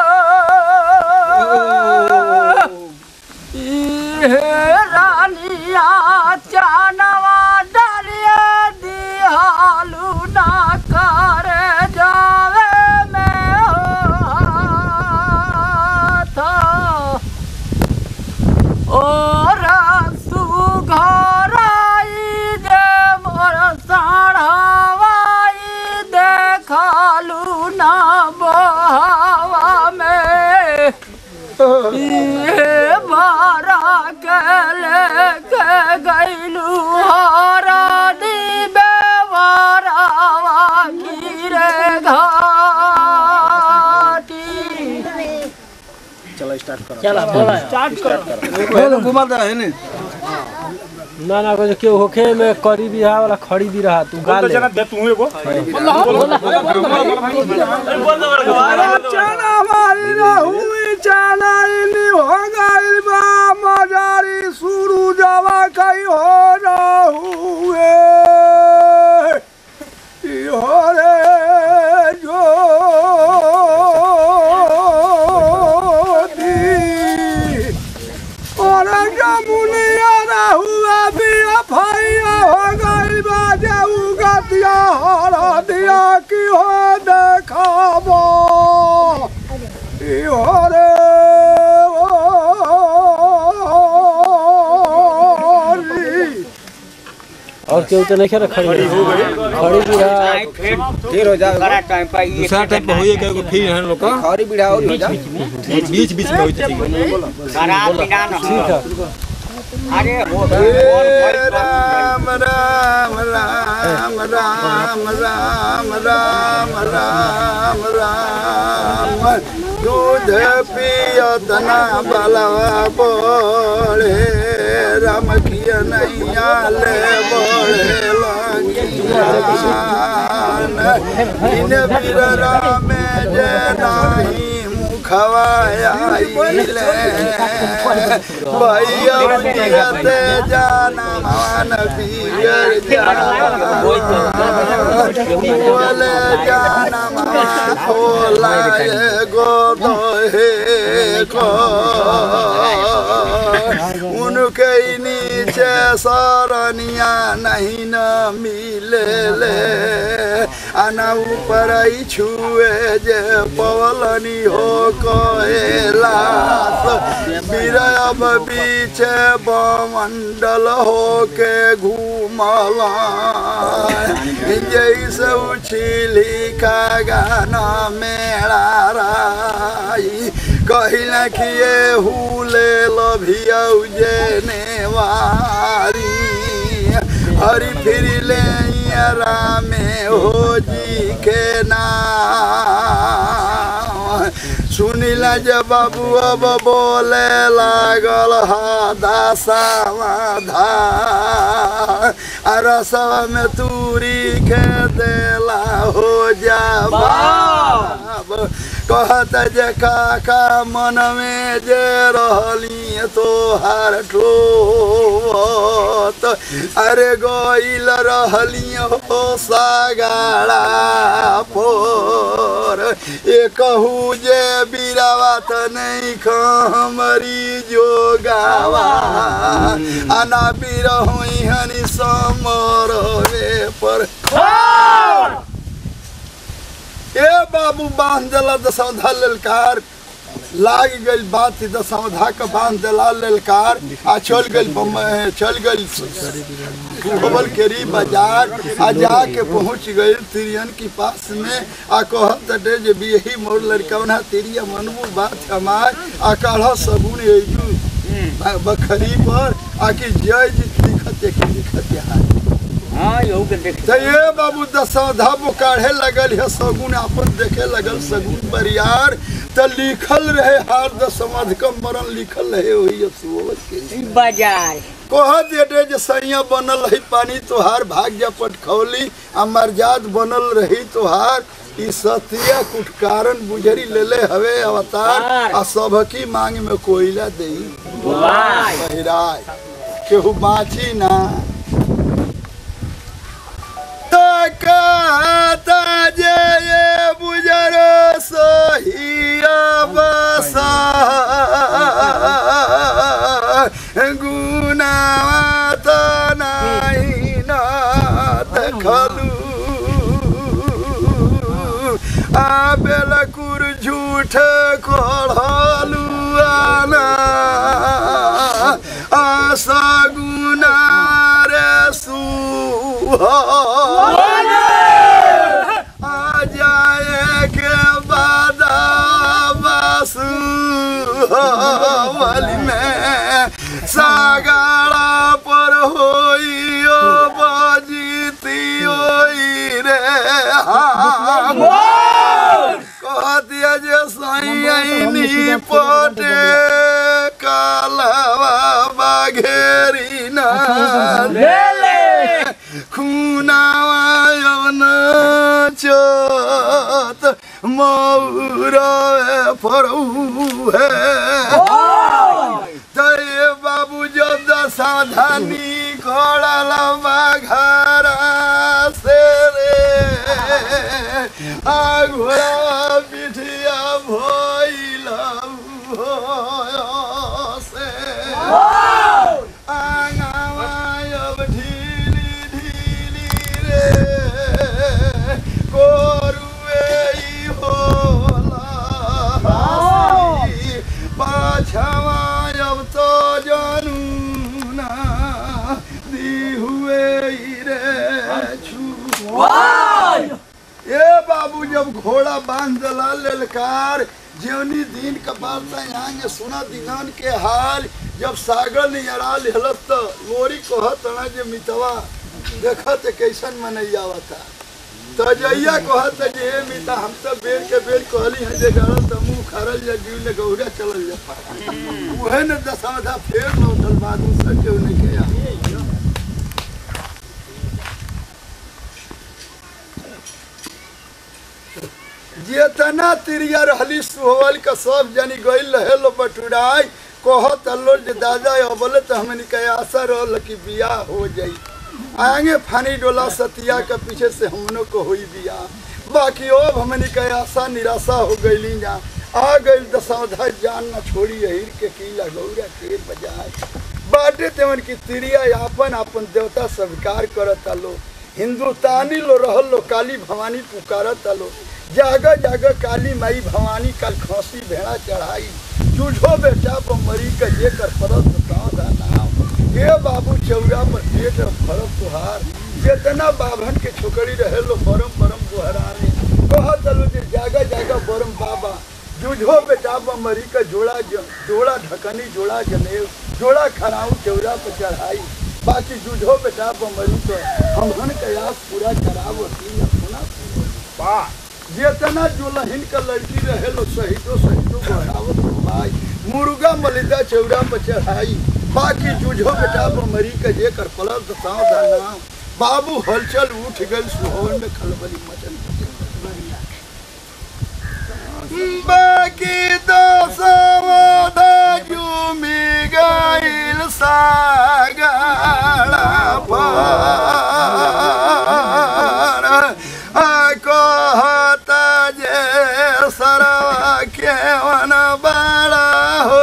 हे रानिया चानवा डालिया दिहालू ना कर जावे में था और सुघराई दे मोर साढ़ावाई देखालू ना बहावा में ये बारा के लेके गईलू हारा दीबे वारावा गिरे घाटी घुमा दे है ने ना ना कुछ केहू होखे में करी भी वाला खड़ी भी रहा तू गा ले दे तू एगो चना मारी रहुई चना इनी हो गई बा मजारी शुरू जवा कई हो रहुए ई हो रे ज्योति और जमुनिया रहुआ भी अफैया हो गई बा जाऊ गतिया हरा दिया की हो देखाबो ई हो रे ओरी। और केहू तो नहीं खेला खड़ी हो गई खड़ी भी रहा फिर हो जाएगा टाइम पर ये दूसरा टाइप होइए के फिर है लोग का खरी बिड़ा और हो जा बीच बीच में होइते ठीक खराब बिना न ठीक है अरे हो हे राम राम राम राम राम राम राम राम दूध पियत ना बलवा बोले राम किया नैया ले बोले लगियान इन बीर राम जे नाही मुखवाया ले भैया दिगते जाना मान बिगड़ जा बोले जाना मान होला गो हे को उनके नीचे सरनिया नहीं न मिले ले आना ऊपर ही छुए जे पवलनी हो कहेला बिरब बीचे बमंडल हो के घूमला जैसे उछिली का गाना मेरा राई कहिला कि ये हुले लभिया जेने वारी हरी फिरी ले रामे हो जी के नाम सुनिला जे बाबू अब बोले लागल हा दासावा धा रसवा में तूरी के देला हो जा बाब कहत जे काका मन में जे रहली तोहार ठोत अरे गईल रहली हो सागाड़ा पोर ए कहू जे बिरावा त नहीं खमरी जोगावा आना बिरहुई हनी समरवे पर ए बाबू बांध देला दसौधा ललकार लाग गइल बात दसौधा के बांध देला ललकार आ चल गइल बम्बई चल गइल खबल केरी बाजार आ जाके पहुंच गइल तिरियन के पास में आ कहत डे जे भी यही मोर लड़कवना तिरिया मनबू बात हमार आ काढ़ा सबून एजू बखरी पर आके जय जी लिखत एक लिखत यहाँ हाँ यहू के देख तो ये बाबू दसौधा वो काढ़े लगल है सगुन अपन देखे लगल सगुन बरियार तो लिखल रहे हार दसमध कम मरण लिखल रहे वही अब सुबह के बाजार कह देटे जे सैया बनल रही पानी तोहार भाग्य पटखौली आ मर्याद बनल रही तोहार ई सतिया कुछ कारण बुझरी लेले हवे अवतार आ सबकी मांग में कोयला देई बहिराय केहू बाँची ना तकाता जे ये बुजरो सहिया बसा गुनावा त नाही ना देखलू आ बेलकुर झूठ कढ़लू आना आशा गुना रे सुहा आ जाए के बाद बसु वाली में सागाड़ा पर होई ओ बजीती होई रे हम कह दिया जे सैनी पटे कालवा बाघेरी ना खुनावा यवन चोत मौरवे फरऊ है तय बाबू जब सावधानी कोड़ल बाघारा से रे आ घोड़ा पिठिया भइल से आंगवा अब ढीली ढीली रे कोरुए ई होला हसी। पाछवा अब तो जानू ना दी हुए ई रे छू ए बाबू जब घोड़ा बांध दला ललकार जेवनी दिन कपाल आगे सुना दिनान के हाल जब सागर नियरा लेहलत त लोरी कहत ना जे मितवा देखत कैसन मनैया आवता त जइया कहत जे हे मिता हम तो बेर के बेर कहली है जे गरल त मुंह खरल जा जीव ने गौरा चलल जा उहे न दसमधा फेर लौटल बादू सके उन्हें के आ जेतना तिरिया रहली सुहवल का सब जनी गइल रहे लो बटुराई कहत अल्लो जे दादा अबले तो हमनी के आशा रहल कि बियाह हो जाई आगे फानी डोला सतिया के पीछे से हमनो को हुई बियाह बाकी अब हमनी के आशा निराशा हो गईली जा आ गइल दशवधा जान न छोड़ी अहिर के कीला गौरा के बजाय बाटे तेवन की तिरिया आपन आपन देवता स्वीकार करत लो हिंदुस्तानी लो रहल लो काली भवानी पुकारत लो जागा जागा काली माई भवानी कल खसी भेड़ा चढ़ाई जूझो बेटा बमरी का जे कर परत का नाम हे बाबू चौरा पर पेट फरक तुहार जितना बाभन के छोकरी रहे लो परम परम गुहराने कहत लो जे जागा जागा बरम बाबा जूझो बेटा बमरी का जोड़ा ज- जोड़ा ढकनी जोड़ा जनेऊ जोड़ा खराऊ चौरा पर चढ़ाई बाकी जूझो बेटा बमरी का हमहन का आस पूरा करावो तीन अपना वाह जितना दुल्हन का लड़की रहे लो शहीदो शहीदो बढ़ावत हो भाई मुर्गा मलिदा चौरा पर चढ़ाई बाकी जूझो बेटा मरी के जे कर पलल तो ताव दाना बाबू हलचल उठ गल सुहवन में खलबली मचन बाकी तो समधा जुमी गइल सागड़ा पार आ कहत जे सरवा केवन बड़ा हो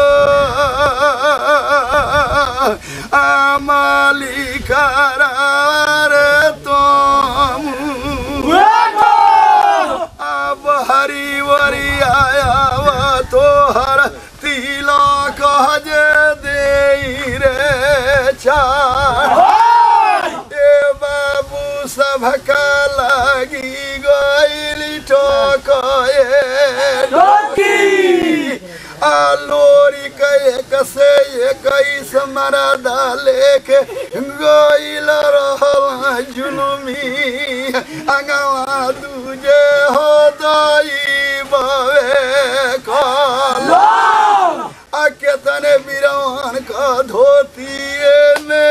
आ मालिक रे तुम अब हरी वरी आया तोहर तिलक जे दे रे चार ए बाबू सबका लगी गइली ठोकए आ लोरी के एक से इक्कीस मरदा लेके गइल रहल जुलुमी अंगवा दूजे हो दई बवे कल आ केतने बिरवान का धोती ने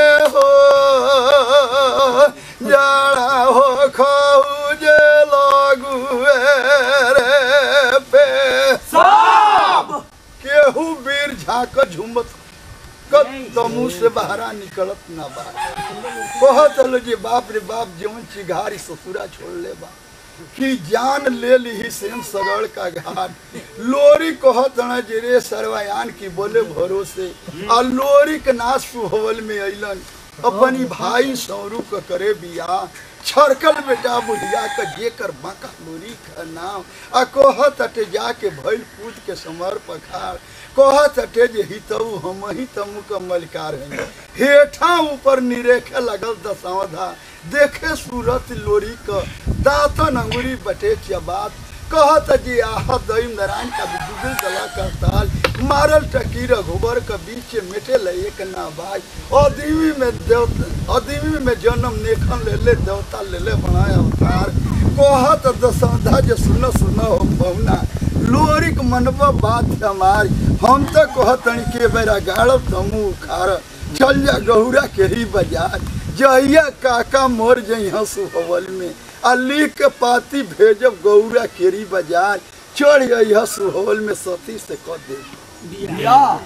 खा कर झुमत कब तो मुंह से बहरा निकलत ना बा कहत हलो जे बाप रे बाप जीवन चिघारी ससुरा छोड़ ले बा कि जान ले ली सेम सगड़ का घाट लोरी कहत न जे रे सरवायान की बोले भरोसे आ लोरी के नाश सुहवल में अइलन अपनी भाई सौरू के करे बिया छरकल बेटा बुढ़िया के जेकर बाका लोरी का नाम आ कहत अटे जाके भइल पूत के समर पखार कहत अटे जे हितऊ हम ही तमु के मलिकार हैं हेठा ऊपर निरेखे लगल दसौधा देखे सूरत लोरी क दातन अंगुरी बटे चबात कहत जी आह दईम नारायण का बिजुगल दला का ताल मारल टकी रघुबर के बीच मेटे ले एक ना भाई अदीवी में देवता अदीवी में जन्म नेखन ले ले देवता ले ले बनाया अवतार कहत दसौधा जे सुन सुन हो बहुना लोरिक मनबा बात हमारी हम तो कहतनी के बेरा गाड़ब तमू खार चल जा गहुरा के ही बाजार जहिया काका मोर जइहा सुहवल में आ लिख के पाती भेजब गौरा केरी बाजार चढ़ जइहा सुहवल में सती से कह दे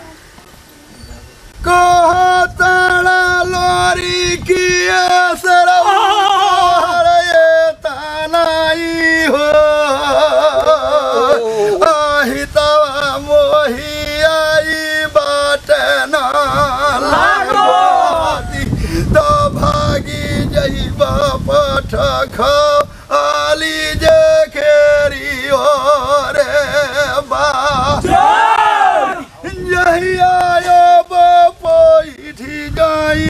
कहताड़ा लोरी की सरवा ये तानाई हो आहितवा मोही आई बाटे ना लागोती तो भागी जइबा पठ खाली जे खेरी रे बा जहिया पैठी जाई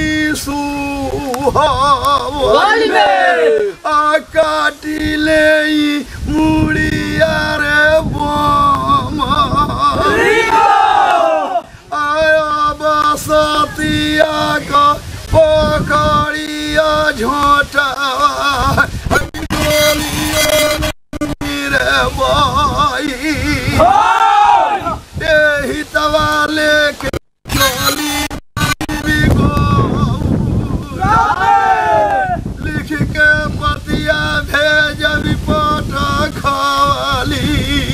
सुहावल आ काटी ले मुड़िया रे बम आया बसतिया का पकड़िया झोटा रे बाई एही तवा लेके चली लिख के पतिया भेज रिपोर्ट खाली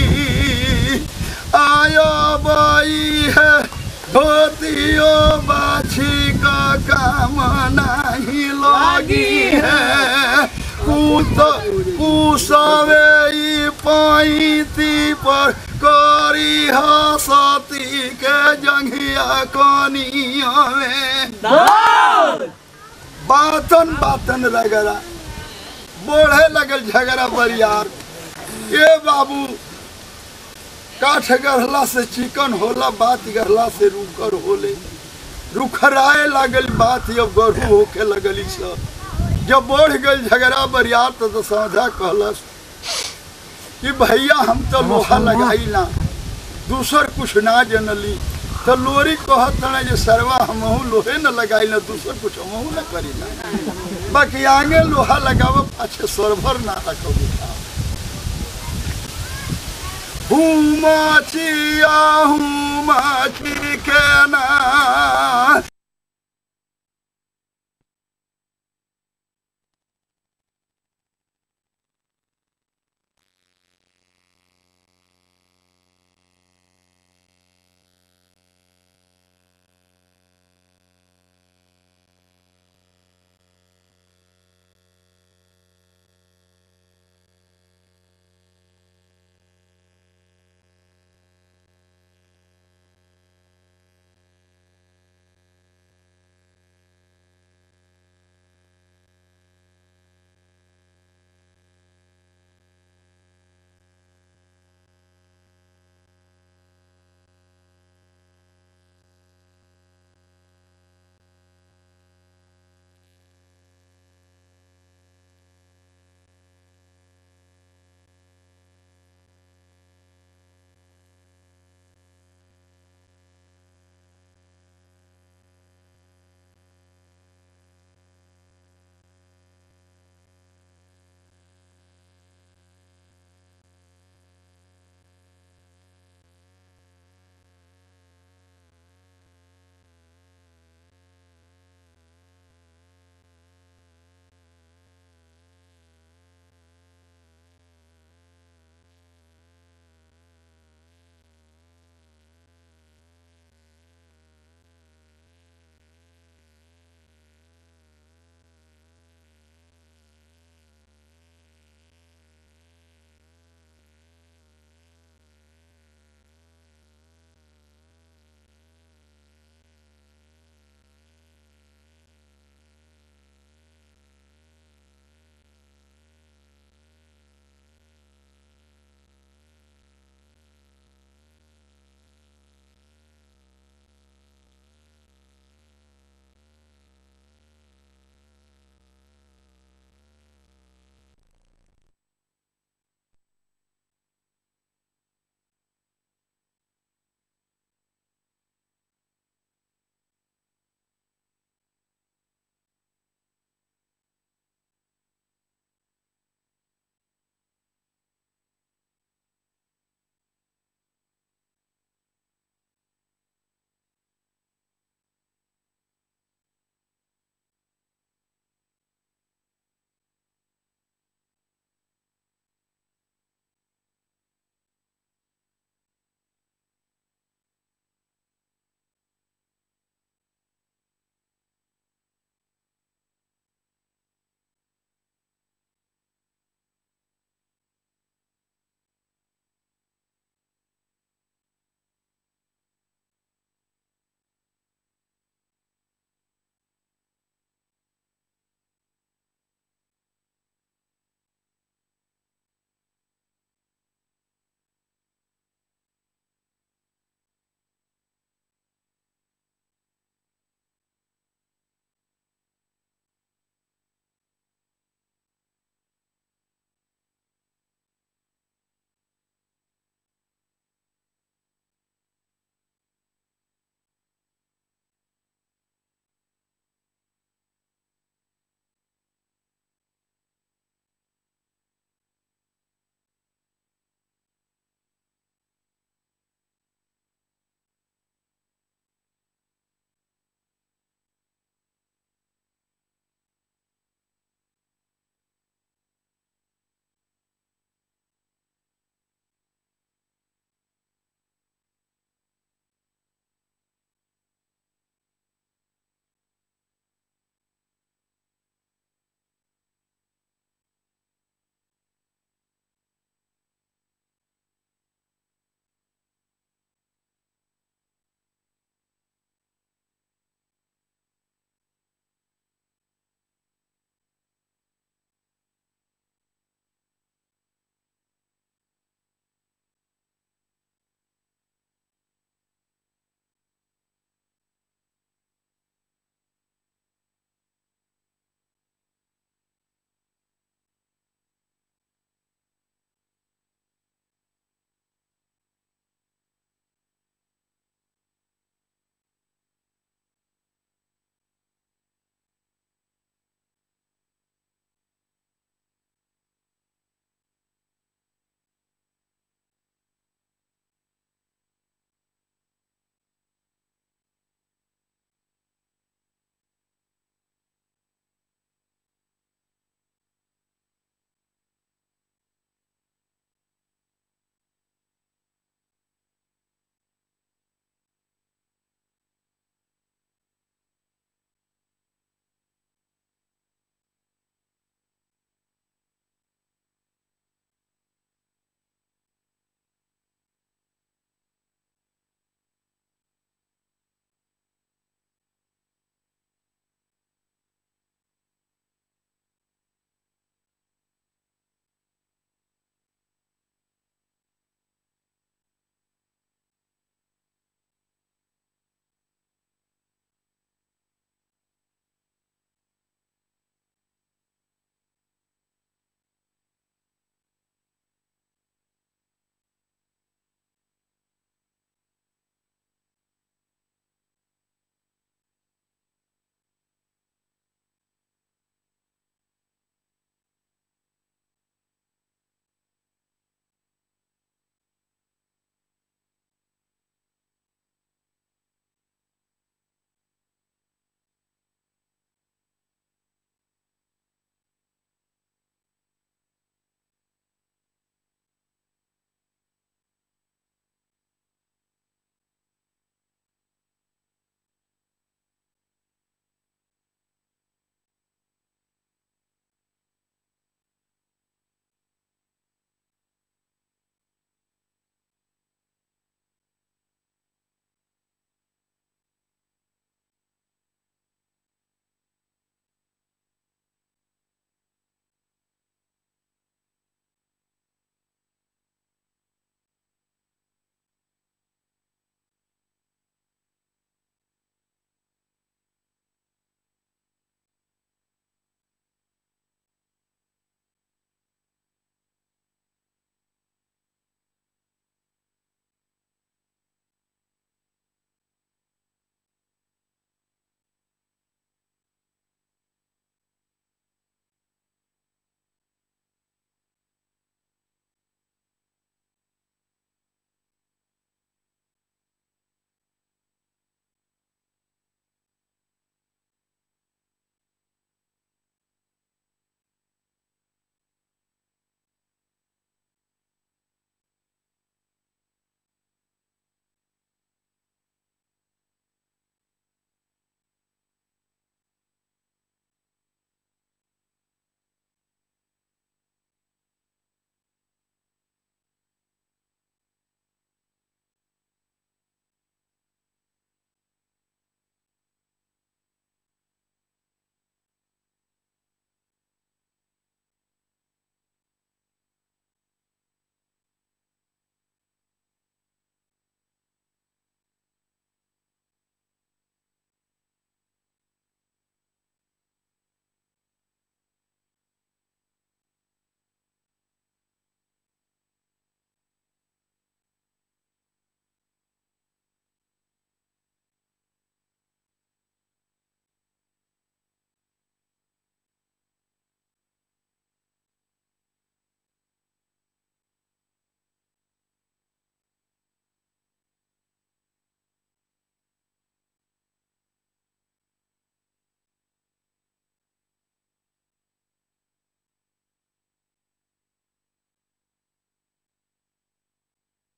आयो बाई है धोतियो बाछी का काम नहीं लगी है कुत कुसवे ई पैती पर करी हसती के जंघिया कनिया में बातन बातन रगड़ा बढ़े लगल झगड़ा बरियार ए बाबू काठ गढ़ला से चिकन होला बात गढ़ला से रुकर होले रुखराए लगल बात अब गढ़ू होके लगली सब जब बढ़ गई झगड़ा बरियार तो दशहरा कहलस कि भैया हम तो लोहा लगाई ना दूसर कुछ ना जनली तो लोरी कहत ना जे सरवा हमहू लोहे न लगाई ना दूसर कुछ हमहू न करी ना बाकी आगे लोहा लगाव पाछे सरभर ना रखो हूँ माचिया हूँ माची के ना